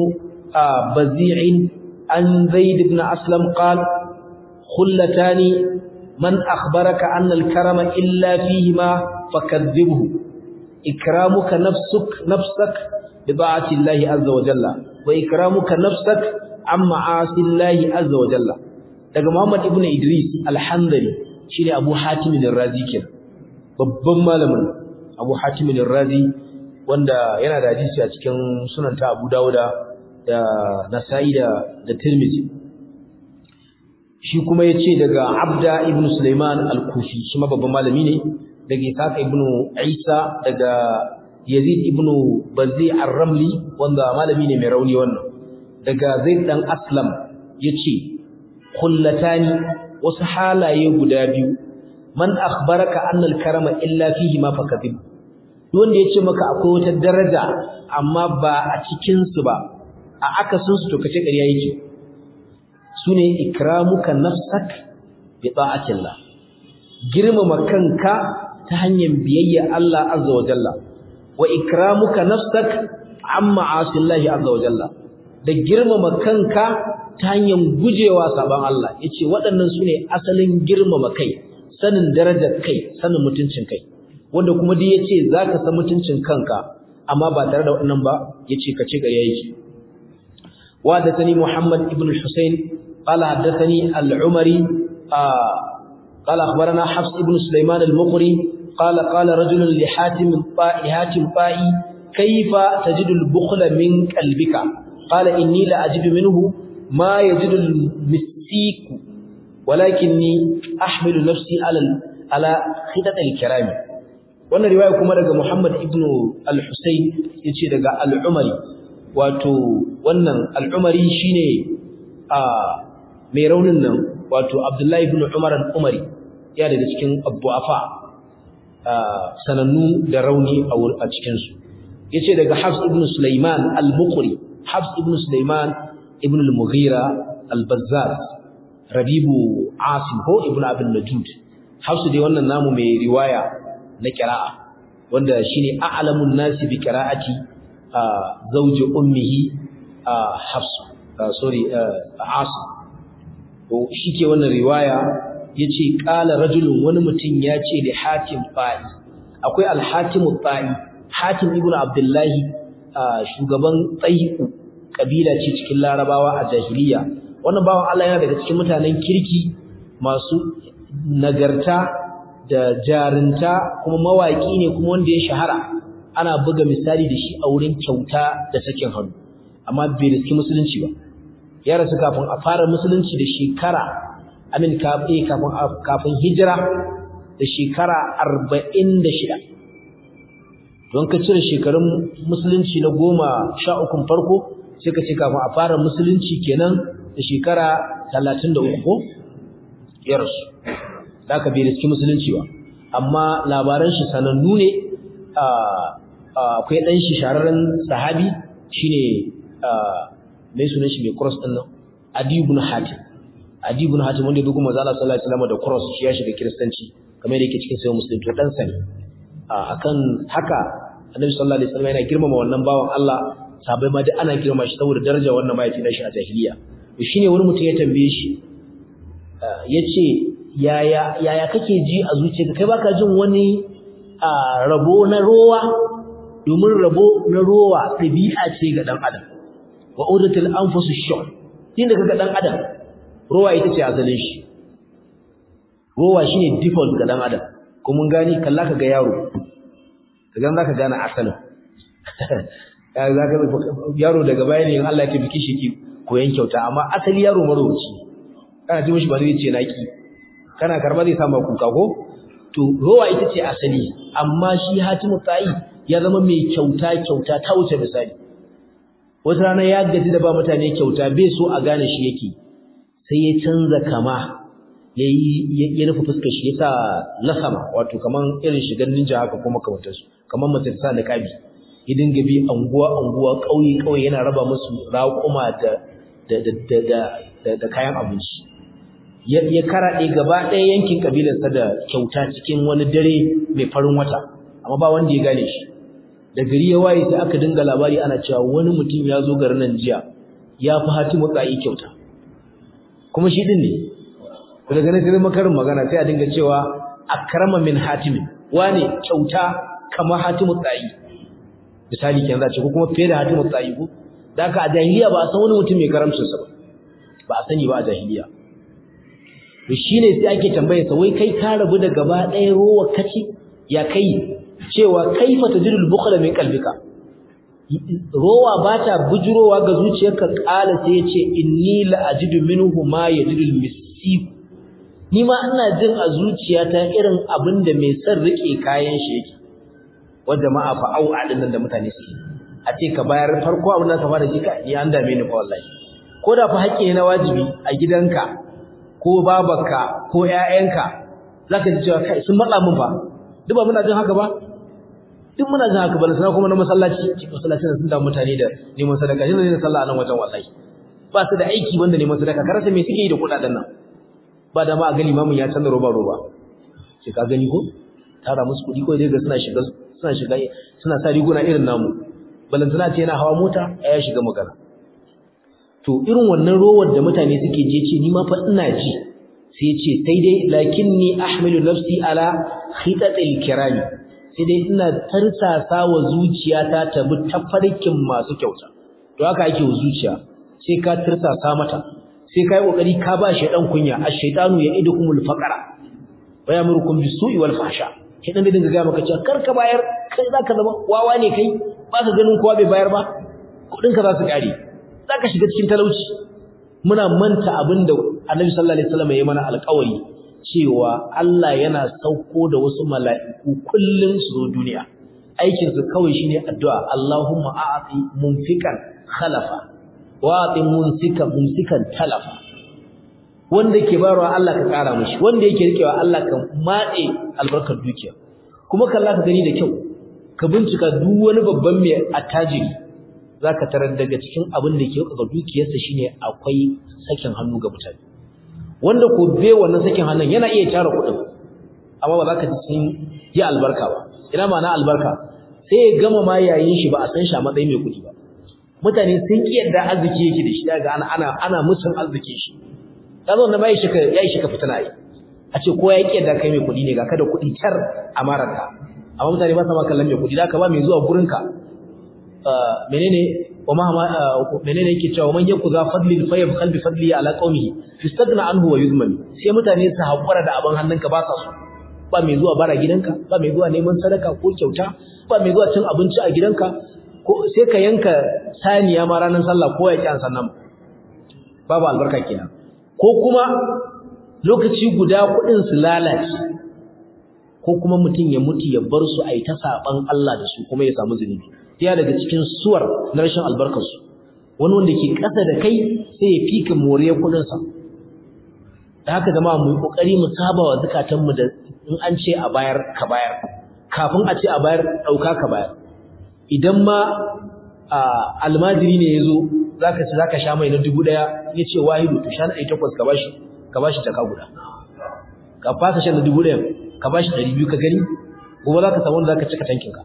بزيع عن زيد بن أسلم قال خلتان من أخبرك أن الكرم إلا فيهما فكذبه إكرامك نفسك نفسك بطاعة الله عز وجل وإكرامك نفسك عن معاصي الله عز وجل daga Muhammad ibn Idris al-Handali shine Abu Hatim al-Razi kenan babban malamin Abu Hatim al-Razi wanda yana da hadisi a cikin sunan ta Abu Dawud da Nasa'i da da Tirmidhi shi kuma yace daga Abda ibn Sulaiman al-Kufi shi ma babban malami ne daga Ishaq ibn Isa daga Yazid ibn Bazi ar-Ramli wanda malami ne mai rauni wannan daga Zaid dan Aslam yace kullatani wasu halaye guda biyu man akhbaraka anna al-karama illa fihi ma fakadib wanda yace maka akwai wata daraja amma ba a cikin su ba a akasin su to kace ƙarya yake sune ikramuka nafsak bi ta'atillah girmama kanka ta hanyar biyayya Allah azza wa jalla wa ikramuka nafsak amma asillahi azza wa jalla da girmama kanka ta hanyar gujewa saban Allah yace waɗannan sune asalin girmama kai sanin darajar kai sanin mutuncin kai wanda kuma dai yace zaka san mutuncin kanka amma ba tare da waɗannan ba yace kace ƙarya yake wa da tani Muhammad ibn al-Husayn qala haddathani al-Umari قال أخبرنا حفص بن سليمان المقري قال قال رجل لحاتم الطائي حاتم طائي كيف تجد البخل من قلبك قال إني لا أجد منه ما يجد المسيك ولكني أحمل نفسي على على خطط الكرام wannan riwaya kuma daga Muhammad ibn al-Husayn yace daga al-Umari wato wannan al-Umari shine a mai raunin nan wato Abdullahi ibn Umar al-Umari ya daga cikin abdu'afa sanannu da rauni a cikinsu ya ce daga Hafs ibn Sulaiman al-Muqri Hafs ibn Sulaiman ibn al-Mughira al-Bazzaz Rabibu Asim ko ibn Abin Najud Hafs dai wannan namu mai riwaya na qira'a wanda shine a'lamun nasi bi qira'ati zawji ummihi Hafs sorry Asim to shike wannan riwaya yace qala rajulun wani mutum yace da Hatim Fa'i akwai al-Hatim Fa'i Hatim ibn Abdullah shugaban Tsayiku kabila ce cikin Larabawa a jahiliya wannan bawan Allah yana daga cikin mutanen kirki masu nagarta da jarinta kuma mawaki ne kuma wanda ya shahara ana buga misali da shi a wurin kyauta da sakin hannu amma bai riski musulunci ba ya rasu kafin a fara musulunci da shekara amin kafin kafin hijira da shekara 46 don ka cire shekarun musulunci na goma sha ukun farko sai ka ce kafin a fara musulunci kenan da shekara 33 ko ya rasu da aka bai riski musulunci ba amma labaran shi sanannu ne akwai ɗan shi shararren sahabi shine mai sunan shi mai cross ɗin nan adi ibn hatim adi ibn hatim wanda ya dogo manzo Allah sallallahu alaihi wasallam da cross shi ya shiga kiristanci kamar yadda yake cikin sayyid muslim to dan sani akan haka annabi sallallahu alaihi wasallam yana girmama wannan bawan Allah sabai ma duk ana girmama shi saboda daraja wannan mahaifi na shi a jahiliya to shine wani mutum ya tambaye shi yace yaya yaya kake ji a zuciyarka kai baka jin wani rabo na rowa domin rabo na rowa ɗabi'a ce ga dan adam wa udatul anfusu shuh inda kaga dan adam rowa ita ce asalin shi rowa shine default ga dan adam ko mun gani kalla kaga yaro kaga zaka gane asalin yaro daga baya ne in Allah ya tabbiki shi ki koyan kyauta amma asali yaro marowaci kana ji mishi ba zai ce naki kana karba zai samu kuka ko to rowa ita ce asali amma shi hatimu ta'i ya zama mai kyauta kyauta ta wuce misali wata rana ya gaji da ba mutane kyauta bai so a gane shi yake sai ya canza kama yayi ya nufi fuskar shi yasa lasama wato kaman irin shigan ninja haka kuma kamantar su kaman mace ta sa niqabi ya dinga bi anguwa anguwa kauye kauye yana raba musu raƙuma da da da da da kayan abinci ya karaɗe gaba ɗaya yankin ƙabilarsa da kyauta cikin wani dare mai farin wata amma ba wanda ya gane shi da gari ya waye sai aka dinga labari ana cewa wani mutum ya zo garin nan jiya ya fi hatimu tsayi kyauta kuma shi ɗin ne daga nan sai makarin magana sai a dinga cewa akrama min hatimin wane kyauta kamar hatimu tsayi misali kenan za ce ko kuma fiye da hatimu tsayi ko da haka a jahiliya ba a san wani mutum mai karamcinsa ba ba a sani ba a jahiliya to shine sai ake tambaye sa wai kai ka rabu da gaba ɗaya rowa kace ya kai cewa kaifa tajidul bukhla min qalbika rowa bata bujurowa ga zuciyarka kala sai yace inni la ajidu minhu ma yajidul misif ni ma ina jin a zuciyata irin abinda mai son rike kayan shi yake wa jama'a fa au adin nan da mutane suke a ce ka bayar farko abin da ka fara ji ka ni an dame ni fa wallahi ko da fa haƙƙi na wajibi a gidanka ko babarka ko ƴaƴanka zaka ji cewa kai sun matsa mun fa duk ba muna jin haka ba duk muna jin haka ba sai kuma na masallaci ci masallaci sun da mutane da neman sadaka shi ne sallah nan wajen wallahi ba su da aiki banda neman sadaka ka rasa me suke yi da kudaden nan ba da ma a gani mamun ya canza roba roba sai ka gani ko tara musu kudi ko dai ga suna shiga suna shiga suna sa riguna irin namu balantana ce yana hawa mota ya shiga magana to irin wannan rowar da mutane suke je ce ni ma fa ina ji sai ce sai dai lakinni ahmilu nafsi ala khitatil kirami sai dai ina tarsasa wa zuciyata ta bi tafarkin masu kyauta to haka ake wa zuciya sai ka tarsasa mata sai kai kokari ka ba shi dan kunya ash-shaytanu ya'idukumul faqra wa yamurukum bis-su'i wal fahsha kidan da dinga ga maka cewa karka bayar kai zaka zama wawa ne kai ba ka ganin kowa bai bayar ba kudin ka za su kare zaka shiga cikin talauci muna manta abinda Annabi sallallahu alaihi wasallam ya mana alƙawari cewa Allah yana sauko da wasu mala'iku kullun su zo duniya aikin su kawai shine addu'a Allahumma a'ti munfikan khalafa wa a'ti munsika mumsikan talafa wanda ke bayarwa Allah ka kara mishi wanda yake rikewa Allah ka matse albarkar dukiya kuma kalla ka gani da kyau ka bincika duk wani babban mai attajiri zaka tarar daga cikin abin da ke ga dukiyarsa shine akwai sakin hannu ga mutane wanda ko bai wannan sakin hannun yana iya tara kuɗin amma ba za ka ji sun yi albarka ba ina ma'ana albarka sai ya gama ma yayin shi ba a san shi a matsayin mai kuɗi ba mutane sun ki yadda arziki yake da shi daga ana ana ana musun arziki shi ya zo na bai shi ka yayi shi ka fitina yi a ce ko ya ki yadda kai mai kuɗi ne ga kada kuɗi tar a mararka amma mutane ba sa ma kallon mai kuɗi da ka ba mai zuwa gurinka menene wa ma menene yake cewa man yaku za fadlin fa yabkhal bi fadli ala qaumihi istagna anhu wa yuzmani sai mutane su hakura da abin hannunka ba sa so ba mai zuwa bara gidanka ba mai zuwa neman sadaka ko kyauta ba mai zuwa cin abinci a gidanka ko sai ka yanka saniya ma ranar sallah ko ya ki an sannan babu albarka kenan ko kuma lokaci guda kuɗin su lalace ko kuma mutum ya mutu ya bar su a yi ta saɓan Allah da su kuma ya samu zunubi ya daga cikin suwar na rashin albarkarsu wani wanda ke ƙasa da kai sai ya fika moriyar kuɗinsa da haka zama mu yi ƙoƙari mu saba wa zukatanmu da in an ce a bayar ka bayar kafin a ce a bayar ɗauka ka bayar idan ma almajiri ne ya zo za ka ci za ka sha mai na dubu ɗaya ya ce wahidu to sha na ɗari takwas ka bashi ka bashi jaka guda ka fasa shan na dubu ɗaya ka bashi ɗari biyu ka gani gobe za ka samu wanda za ka cika tankinka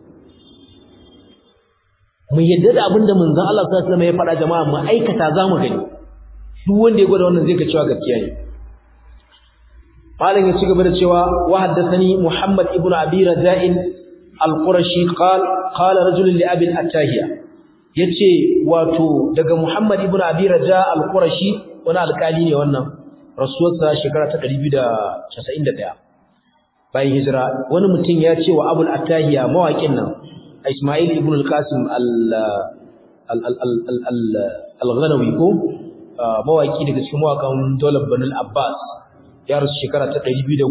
mu yadda da abin da manzon Allah sallallahu alaihi wasallam ya faɗa jama'a mu aikata za mu gani duk wanda ya gwada wannan zai ga cewa gaskiya ne malam ya ci gaba da cewa wa haddathani Muhammad ibn Abi Raja'in al-Qurashi qal qala rajul li Abi al-Attahiya yace wato daga Muhammad ibn Abi Raja al-Qurashi wani alkali ne wannan rasuwarsa shekara ta 291 bayan hijira wani mutum ya ce wa Abu al-Attahiya mawaƙin nan Ismail ibn al-Qasim al-Ghanawi ko mawaki daga cikin mawakan Dawlat Banu al-Abbas ya rasu shekara ta 213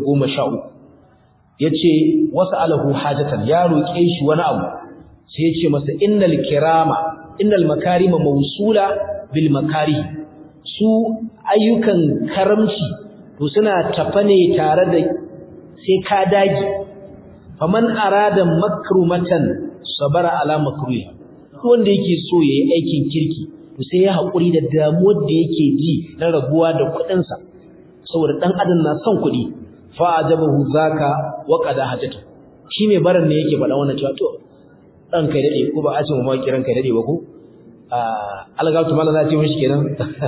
yace wasa'alahu hajatan ya roke shi wani abu sai yace masa innal kirama innal makarima mawsula bil makarih su ayyukan karamci to suna tafane tare da sai ka dage faman arada makrumatan sabara ala makruha wanda yake so yayi aikin kirki to sai ya hakuri da damuwar da yake ji na rabuwa da kudin sa saboda dan adam na son kudi fa ajabahu zaka wa qada hajata shi mai barin ne yake faɗa wannan cewa to dan kai dade ko ba a ce mu ma kiran kai dade ba ko algatu mala za ce mishi kenan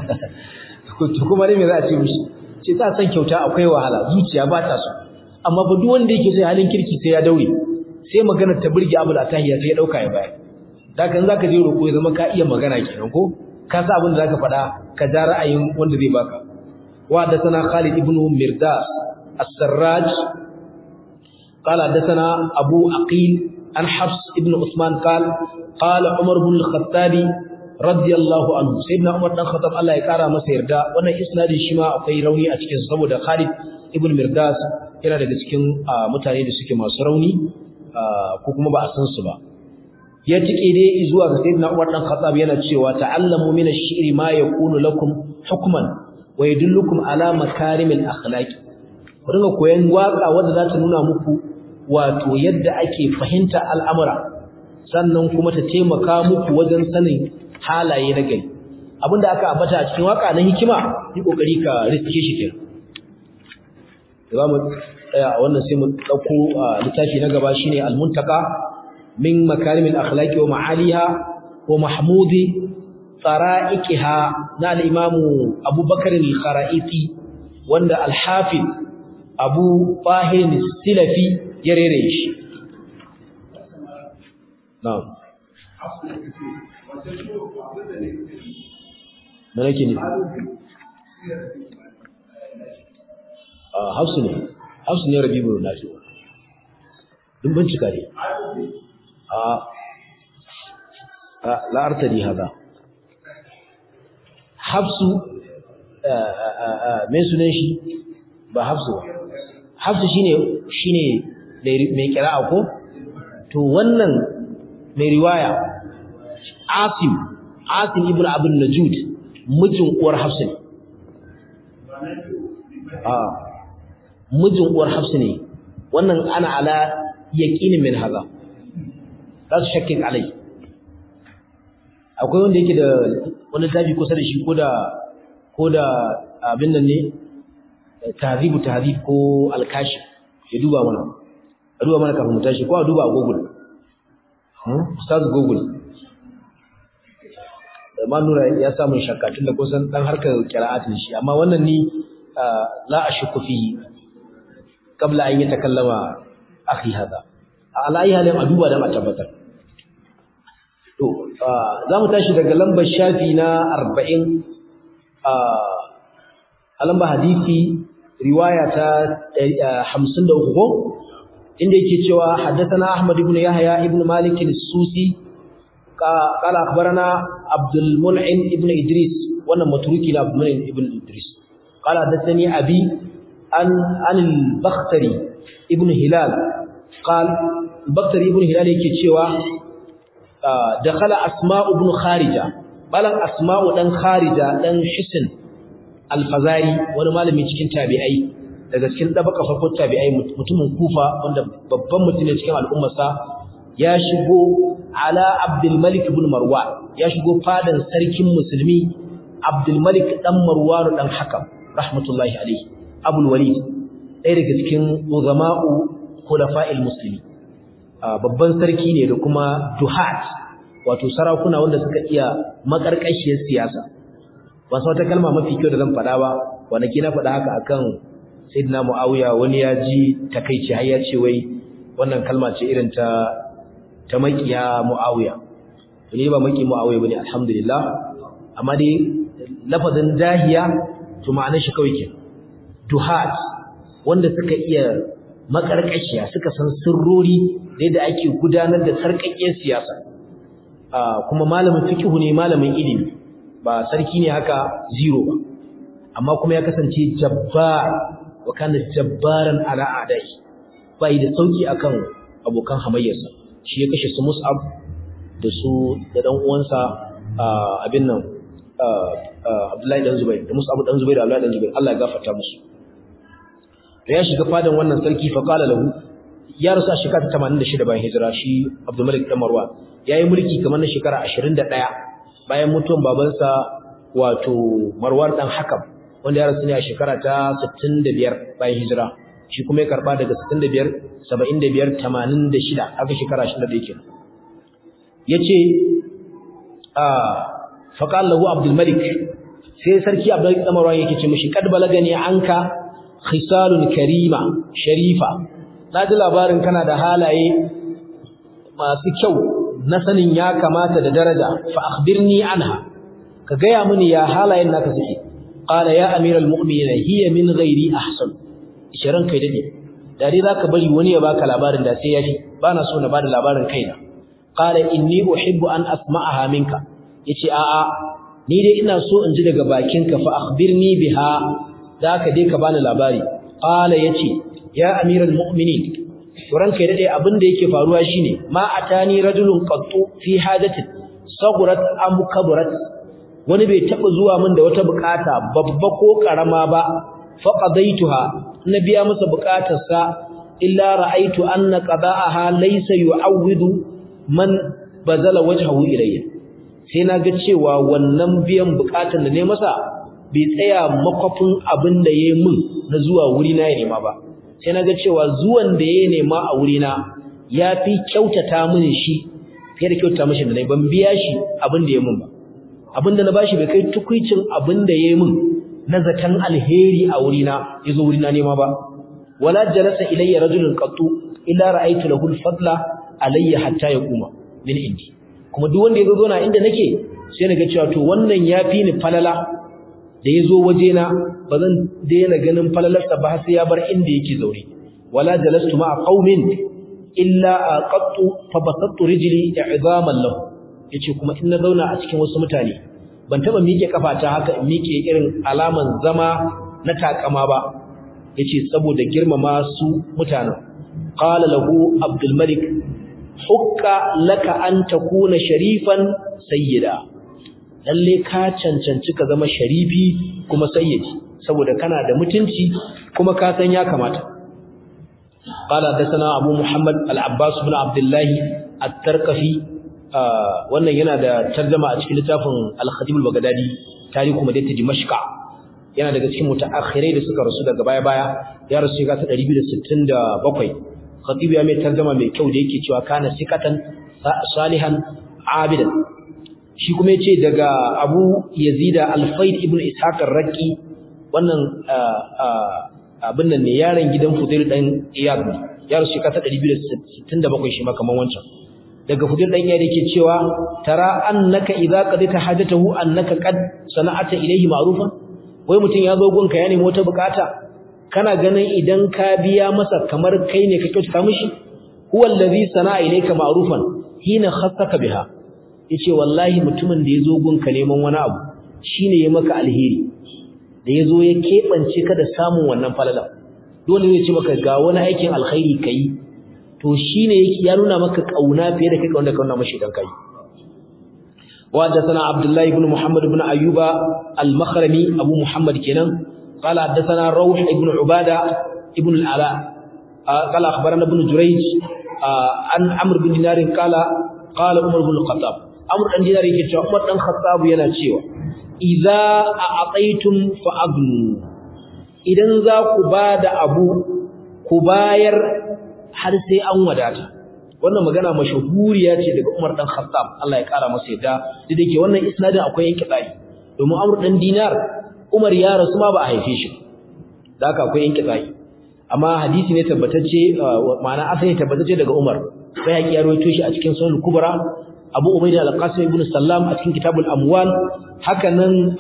to kuma ne me za a ce mishi ce ta san kyauta akwai wahala zuciya ba ta so amma ba duk wanda yake sai halin kirki sai ya daure sai maganar ta burge Abu Atahiya sai ya dauka ya bayar da kan zaka je roko ya zama ka iya magana kenan ko ka sa abin da zaka faɗa ka ja ra'ayin wanda zai baka wa da sana Khalid ibn Mirdas as-Sarraj قال حدثنا أبو أقيل عن حفص ابن عثمان قال قال عمر بن الخطاب رضي الله عنه سيدنا عمر بن الخطاب الله يكرمه masa yarda wannan isnadin shi ma akwai rauni a cikin saboda Khalid ibn Mirdas yana daga cikin mutane da suke masu rauni ko kuma ba a san su ba ya tike dai zuwa ga sayyidina Umar dan Khattab yana cewa ta'allamu min ash-shi'ri ma yakunu lakum hukman wa yadullukum ala makarimil akhlaq ku dinga koyan waka wanda za ta nuna muku wato yadda ake fahimta al'amura sannan kuma ta taimaka muku wajen sanin halaye na gari abinda aka ambata a cikin waka na hikima yi kokari ka riske shi kenan za mu tsaya a wannan sai mu ɗauko littafi na gaba shine al-muntaka min makarimil akhlaqi wa ma'aliha wa mahmudi tsara'ikiha na al'imamu abubakar al-khara'iti wanda al-hafiz abu fahim silafi ya rere shi na'am mana ke ne hafsu ne hafsu ne rabi mai nafi dun bincika ne a la'artari haza hafsu mai sunan shi ba hafsu ba hafsu shine shine mai kira'a ko to wannan mai riwaya asim asim ibn abin najud mijin uwar hafsu ne a mijin uwar hafsu ne wannan ana ala yaqinin min haza za su shakkin alai akwai wanda yake da wani tafi kusa da shi ko da ko da abin nan ne tahzibu tahzib ko alkashi ya duba mana a duba mana kafin mu tashi ko a duba a google hmm ustaz google ma nura ya samu shakka tunda kusan dan harkar qira'at ne shi amma wannan ni la ashku fihi qabla an yatakallama akhi hada ala ayi halin a duba dan a tabbatar to za mu tashi daga lambar shafi na 40 a lambar hadisi riwaya ta 53 ko inda yake cewa haddathana ahmad ibn yahya ibn malik as-susi قال أخبرنا عبد المنعم ابن إدريس وانا متروكي لعبد المنعم ابن إدريس قال حدثني أبي عن عن البختري ابن هلال قال البختري ابن هلال yake cewa dakhala asma'u ibn kharija balan asma'u dan kharija dan hisn al-fazari wani malami cikin tabi'ai daga cikin dabaka farko tabi'ai mutumin kufa wanda babban mutum ne cikin al'ummarsa ya shigo ala Abdul Malik ibn Marwan ya shigo fadan sarkin musulmi Abdul Malik dan Marwan dan Hakam rahmatullahi alayhi Abul Walid ɗaya daga cikin uzama'u khulafa'il muslimi babban sarki ne da kuma duhat wato sarakuna wanda suka iya makarkashiyar siyasa ba wata kalma mafi kyau da zan faɗa ba wanda kina faɗa haka akan Sayyidina Muawiya wani ya ji takeici har ya ce wai wannan kalma ce irin ta ta makiya Muawiya to ne ba maki Muawiya bane alhamdulillah amma dai lafazin dahiya to ma'anar shi kawai ke duhat wanda suka iya makarkashiya suka san sirrori da yadda ake gudanar da sarkakkiyar siyasa kuma malamin fiqhu ne malamin ilimi ba sarki ne haka zero ba amma kuma ya kasance jabbar wa kana jabbaran ala a'dai bai da sauki akan abokan hamayyarsa shi ya kashe su Mus'ab da su da dan uwansa abin nan Abdullahi dan Zubair da Mus'ab dan Zubair da Abdullahi dan Zubair Allah ya gafarta musu da ya shiga fadan wannan sarki fa qala lahu ya rasu a shekara 86 bayan hijira shi Abdul Malik dan Marwan yayi mulki kamar na shekara 21 bayan mutuwan babansa wato Marwan dan Hakam wanda ya rasu ne a shekara ta 65 bayan hijira shi kuma ya karba daga 65 75 86 aka shekara 61 yake yace a faqal lahu abdul malik sai sarki abdul kamar yake ce mishi kad balagani anka khisalun karima sharifa naji labarin kana da halaye masu kyau na sanin ya kamata da daraja fa akhbirni anha ka gaya mini ya halayen naka suke qala ya amiral mu'minin hiya min ghairi ahsan isharan kai dade dare zaka bari wani ya baka labarin da sai yafi bana so na bada labarin kaina qala inni uhibbu an asma'aha minka yace a a ni dai ina so in ji daga bakinka fa akhbirni biha zaka dai ka bani labari qala yace ya amiral mu'minin turan kai dade abin da yake faruwa shine ma atani rajulun qattu fi hajatin sagurat am kabarat wani bai taba zuwa min da wata bukata babba ko karama ba fa qadaituha na biya masa bukatarsa illa ra'aitu anna qada'aha laysa yu'awwidu man bazala wajhahu ilayya sai na ga cewa wannan biyan bukatar da ne masa bai tsaya makwafin abin da yayi min na zuwa wuri na ya nema ba sai na ga cewa zuwan da yayi nema a wuri na yafi kyautata mini shi fiye da kyautata mishi da nayi ban biya shi abin da yayi min ba abinda na bashi bai kai tukuicin abinda yayi min na zakan alheri a wurina yazo wurina nema ba wala jalasa ilayya rajulun qattu illa ra'aytu lahu al-fadla alayya hatta yaquma min indi kuma duk wanda yazo na inda nake sai naga cewa to wannan yafi ni falala da yazo waje na bazan daina ganin falalarsa ba sai ya bar inda yake zaure wala jalastu ma'a qaumin illa aqattu fa basattu rijli i'zaman lahu yace kuma in na zauna a cikin wasu mutane ban taba miƙe kafata haka in miƙe irin alaman zama na takama ba yace saboda girmama su mutanen qala lahu abdul malik hukka laka an takuna sharifan sayyida lalle ka cancanci ka zama sharifi kuma sayyidi saboda kana da mutunci kuma ka san ya kamata قال حدثنا ابو محمد العباس بن عبد الله الترقفي wannan yana da tarjuma a cikin littafin al-Khatib al-Baghdadi tarihu madinat Dimashq yana daga cikin mutaakhirai da suka rasu daga baya-baya ya rasu ga ta 267 Khatib ya mai tarjuma mai kyau da yake cewa kana sikatan salihan abidan shi kuma yace daga Abu Yazid al-Faid ibn Ishaq ar-Raqi wannan abin nan ne yaron gidan Fudail dan Iyad ne ya rasu ka ta 267 shi ma kaman wancan daga Fudail dan Iyad yake cewa tara annaka idza qadita hajatahu annaka qad sana'ata ilayhi ma'rufan wai mutun ya zo gunka ya nemi wata bukata kana ganin idan ka biya masa kamar kai ne ka kyautata mishi huwa allazi sana'a ilayka ma'rufan hina khassaka biha yace wallahi mutumin da ya zo gunka neman wani abu shine ya maka alheri da ya zo ya keɓance ka da samun wannan falala dole zai ce maka ga wani aikin alkhairi ka yi to shi ne ya nuna maka ƙauna fiye da kai wanda ka nuna mashi don kai وحدثنا عبد الله بن محمد بن أيوب المخرمي أبو محمد كنان قال حدثنا روح بن عبادة ابن العلاء قال أخبرنا ابن جريج عن عمرو بن دينار قال قال عمر بن الخطاب عمرو بن دينار يقول عمر بن الخطاب yana cewa idza a'taytum fa'agnu idan za ku bada abu ku bayar har sai an wadata wannan magana mashahuriya ce daga Umar dan Khattab Allah ya kara masa yadda duk da ke wannan isnadin akwai yanke tsari domin Amr dan Dinar Umar ya rasu ma ba a haife shi da haka akwai yanke tsari amma hadisi ne tabbatacce ma'ana asali tabbatacce daga Umar sai ya rawaito shi a cikin Sunan Kubra Abu Ubaida al-Qasim ibn Sallam a cikin Kitabul Amwal haka nan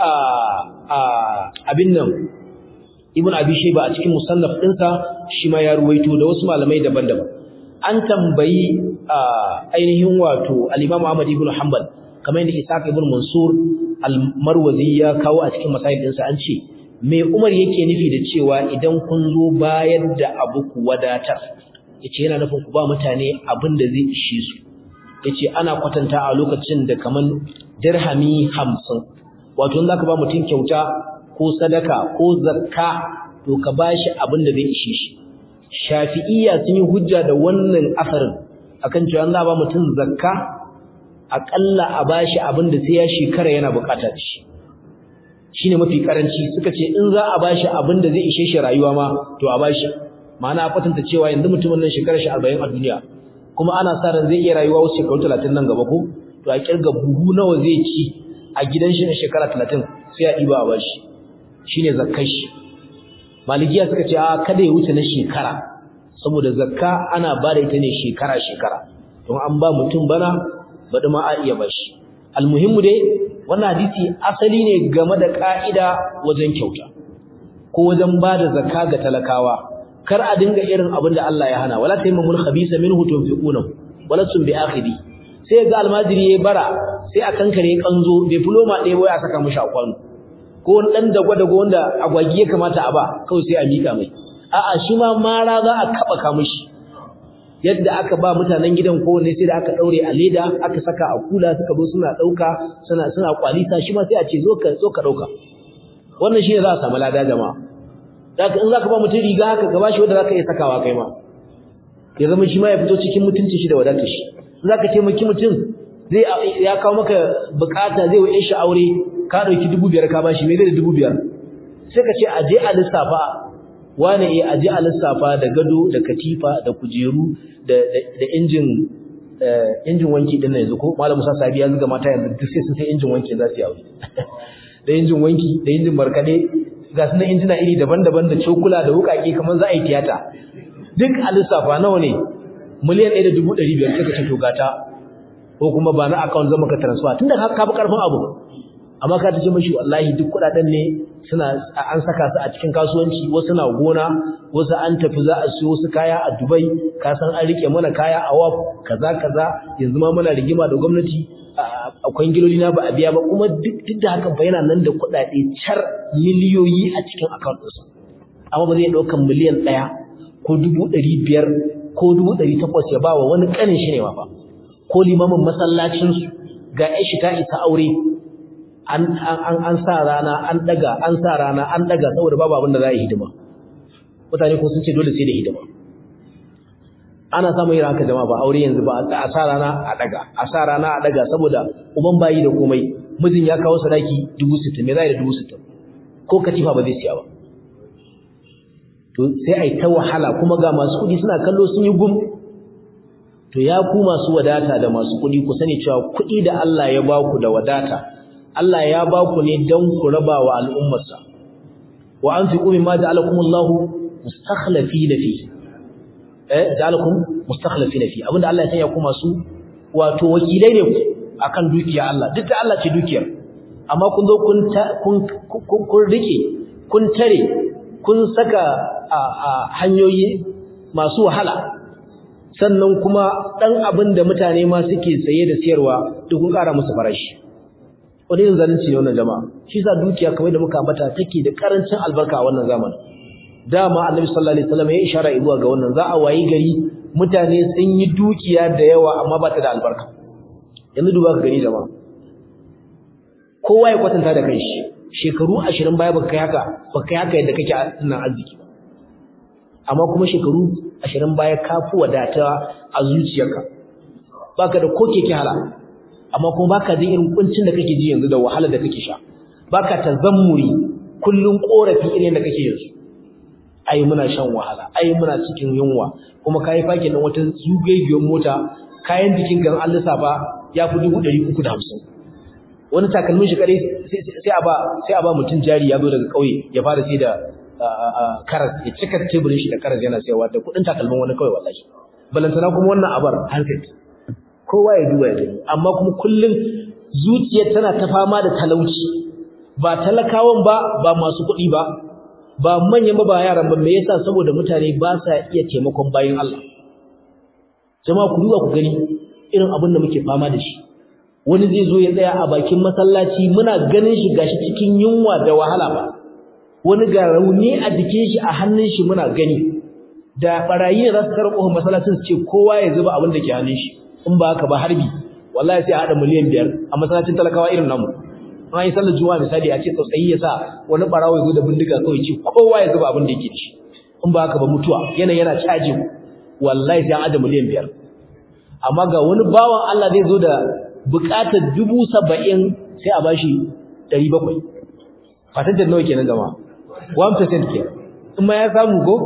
abin nan Ibn Abi Shayba a cikin musannaf ɗinsa shi ma ya ruwaito da wasu malamai daban-daban an tambayi ainihin wato al-Imam Ahmad ibn Hanbal kamar yadda Ishaq ibn Mansur al-Marwazi ya kawo a cikin masail ɗinsa an ce me Umar yake nufi da cewa idan kun zo bayar da abu ku wadatar yace yana nufin ku ba mutane abin da zai ishe su yace ana kwatanta a lokacin da kaman dirhami 50 wato in zaka ba mutum kyauta ko sadaka ko zakka to ka bashi abin da zai ishe shi Shafi'iyya sun yi hujja da wannan asarin akan cewa za ba mutum zakka akalla a bashi abin da sai ya shekara yana bukata shi shine mafi karanci suka ce in za a bashi abin da zai ishe shi rayuwa ma to a bashi ma'ana a kwatanta cewa yanzu mutumin nan shekarar shi 40 a duniya kuma ana sa ran zai iya rayuwa wasu shekaru 30 nan gaba ko to a kirga buhu nawa zai ci a gidan shi na shekara 30 sai a diba a bashi shine zakkar shi malikiya suka ce a kada ya wuce na shekara saboda zakka ana ba da ita ne shekara shekara don an ba mutum bana baɗi ma a iya bashi almuhimmu dai wannan hadisi asali ne game da ka'ida wajen kyauta ko wajen ba da zakka ga talakawa kar a dinga irin abin da Allah ya hana wala tayammul khabisa minhu tunfiquna wala sun bi akhiri sai ga almajiri yayi bara sai a kankare kanzo bai fuloma ɗaya wai a saka mishi a kwano ko wani dan dago dago wanda agwagi ya kamata a ba kawai sai a mika mai a'a shi ma mara za a kaba ka mishi yadda aka ba mutanen gidan kowanne sai da aka daure a leda aka saka a kula suka zo suna dauka suna suna kwalisa shi ma sai a ce zo ka zo ka dauka wannan shine za a samu lada jama'a zaka in zaka ba mutum riga haka ka bashi wanda zaka iya sakawa kai ma ya zama shi ma ya fito cikin mutuncin shi da wadatar shi in zaka taimaki mutum zai ya kawo maka bukata zai wa shi aure ka dauki 2500 ka bashi me zai da 2500 sai ka ce aje a lissafa wane eh aje a lissafa da gado da katifa da kujeru da da injin injin wanki din yanzu ko malam Musa Sabi ya zuga mata yanzu duk sai sun sai injin wanki za su yi aure da injin wanki da injin markade ga sunan injina iri daban-daban da cokula da wukake kamar za a yi tiyata duk a lissafa nawa ne miliyan ɗaya da dubu ɗari biyar suka ce to gata ko kuma ba na account zama ka transfer tunda ka fi karfin abu amma ka tace mashi wallahi duk kudaden ne suna an saka su a cikin kasuwanci wasu na gona wasu an tafi za a siyo wasu kaya a Dubai ka san an rike mana kaya a WAF kaza kaza yanzu ma muna rigima da gwamnati akwai giloli na ba a biya ba kuma duk duk da hakan fa yana nan da kudade char miliyoyi a cikin account ɗinsa amma ba zai daukan miliyan 1 ko 500 ko 800 ya ba wa wani kanin shi ne ma fa ko limamin masallacinsu ga shi ta isa aure an sa rana an daga an sa rana an daga saboda babu abin da za a yi hidima mutane ko sun ce dole sai da hidima ana samun yin haka jama'a ba aure yanzu ba a sa rana a daga a sa rana a daga saboda uban bayi da komai mijin ya kawo sadaki dubu sittin me za da dubu sittin ko katifa ba zai siya ba to sai a yi ta wahala kuma ga masu kuɗi suna kallo sun yi gum to ya ku masu wadata da masu kuɗi ku sani cewa kuɗi da Allah ya ba ku da wadata Allah ya ba ku ne don ku raba wa al'ummarsa wa an fi ƙumi ma ja'alakum Allah mustakhlafi na fi eh ja'alakum mustakhlafi na fi abinda Allah ya sanya ku masu wato wakilai ne ku akan dukiya Allah duk da Allah ce dukiyar amma kun zo kun kun kun rike kun tare kun saka a hanyoyi masu wahala sannan kuma ɗan abin da mutane ma suke saye da siyarwa duk kun ƙara musu farashi wani yin zalunci ne wannan jama'a shi sa dukiya kamar da muka ambata take da karancin albarka a wannan zamanin dama annabi sallallahu alaihi wasallam ya ishara zuwa ga wannan za a wayi gari mutane sun yi dukiya da yawa amma ba ta da albarka yanzu duba ka gani jama'a kowa ya kwatanta da kanshi shekaru 20 baya baka kai haka baka kai haka yadda kake nan arziki ba amma kuma shekaru ashirin baya ka fi wadata a zuciyarka baka da ko keke hala amma kuma baka jin irin kuncin da kake ji yanzu da wahala da kake sha baka tazammuri kullun korafi irin da kake yanzu ai muna shan wahala ai muna cikin yunwa kuma kai fakin din wata zugaigiyar mota kayan jikin gan an lissafa ya fi dubu ɗari uku da hamsin wani takalmin shi kadai sai a ba sai a ba mutum jari ya zo daga ƙauye ya fara sai da karas ya cika teburin shi da karas yana sayarwa da kudin takalmin wani kawai wallahi balantana kuma wannan abar handset kowa ya duba ya gani amma kuma kullum zuciyar tana ta fama da talauci ba talakawan ba ba masu kuɗi ba ba manyan ba ba yaran ba me yasa saboda mutane ba sa iya taimakon bayin Allah jama'a ku duba ku gani irin abin da muke fama da shi wani zai zo ya tsaya a bakin masallaci muna ganin shi gashi cikin yunwa da wahala ba wani ga rauni a jikin shi a hannun shi muna gani da barayi ne za su karɓo masallacin su ce kowa ya zuba abin da ke hannun shi in ba haka ba harbi wallahi sai a haɗa miliyan biyar a masallacin talakawa irin namu an yi sallar juma'a misali a ce tsautsayi ya sa wani barawo ya zo da bindiga kawai ce kowa ya zuba abin da yake da shi in ba haka ba mutuwa yana yana caji wallahi sai an haɗa miliyan biyar amma ga wani bawan Allah zai zo da buƙatar dubu saba'in sai a bashi ɗari bakwai fatajar nawa kenan jama'a 1% ke in ma ya samu ko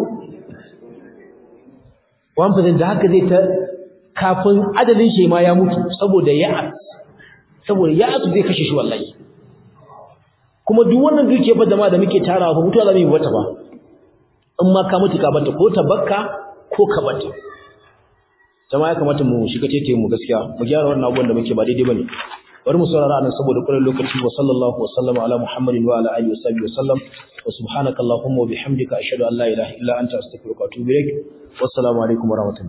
1% da haka zai ta kafin adadin shi ma ya mutu saboda ya'as saboda ya'as zai kashe shi wallahi kuma duk wannan duke fa jama'a da muke tarawa fa mutuwa zamu yi wata ba in ma ka mutu ka bata ko ta bakka ko ka bata jama'a ya kamata mu shiga tete mu gaskiya mu gyara wannan abubuwan da muke ba daidai bane bari mu saurara anan saboda kullun lokaci wa sallallahu wa sallama ala muhammadin wa ala alihi wa sahbihi wa sallam wa subhanaka allahumma wa bihamdika ashhadu an la ilaha illa anta astaghfiruka wa atubu ilaik wassalamu alaikum wa rahmatullahi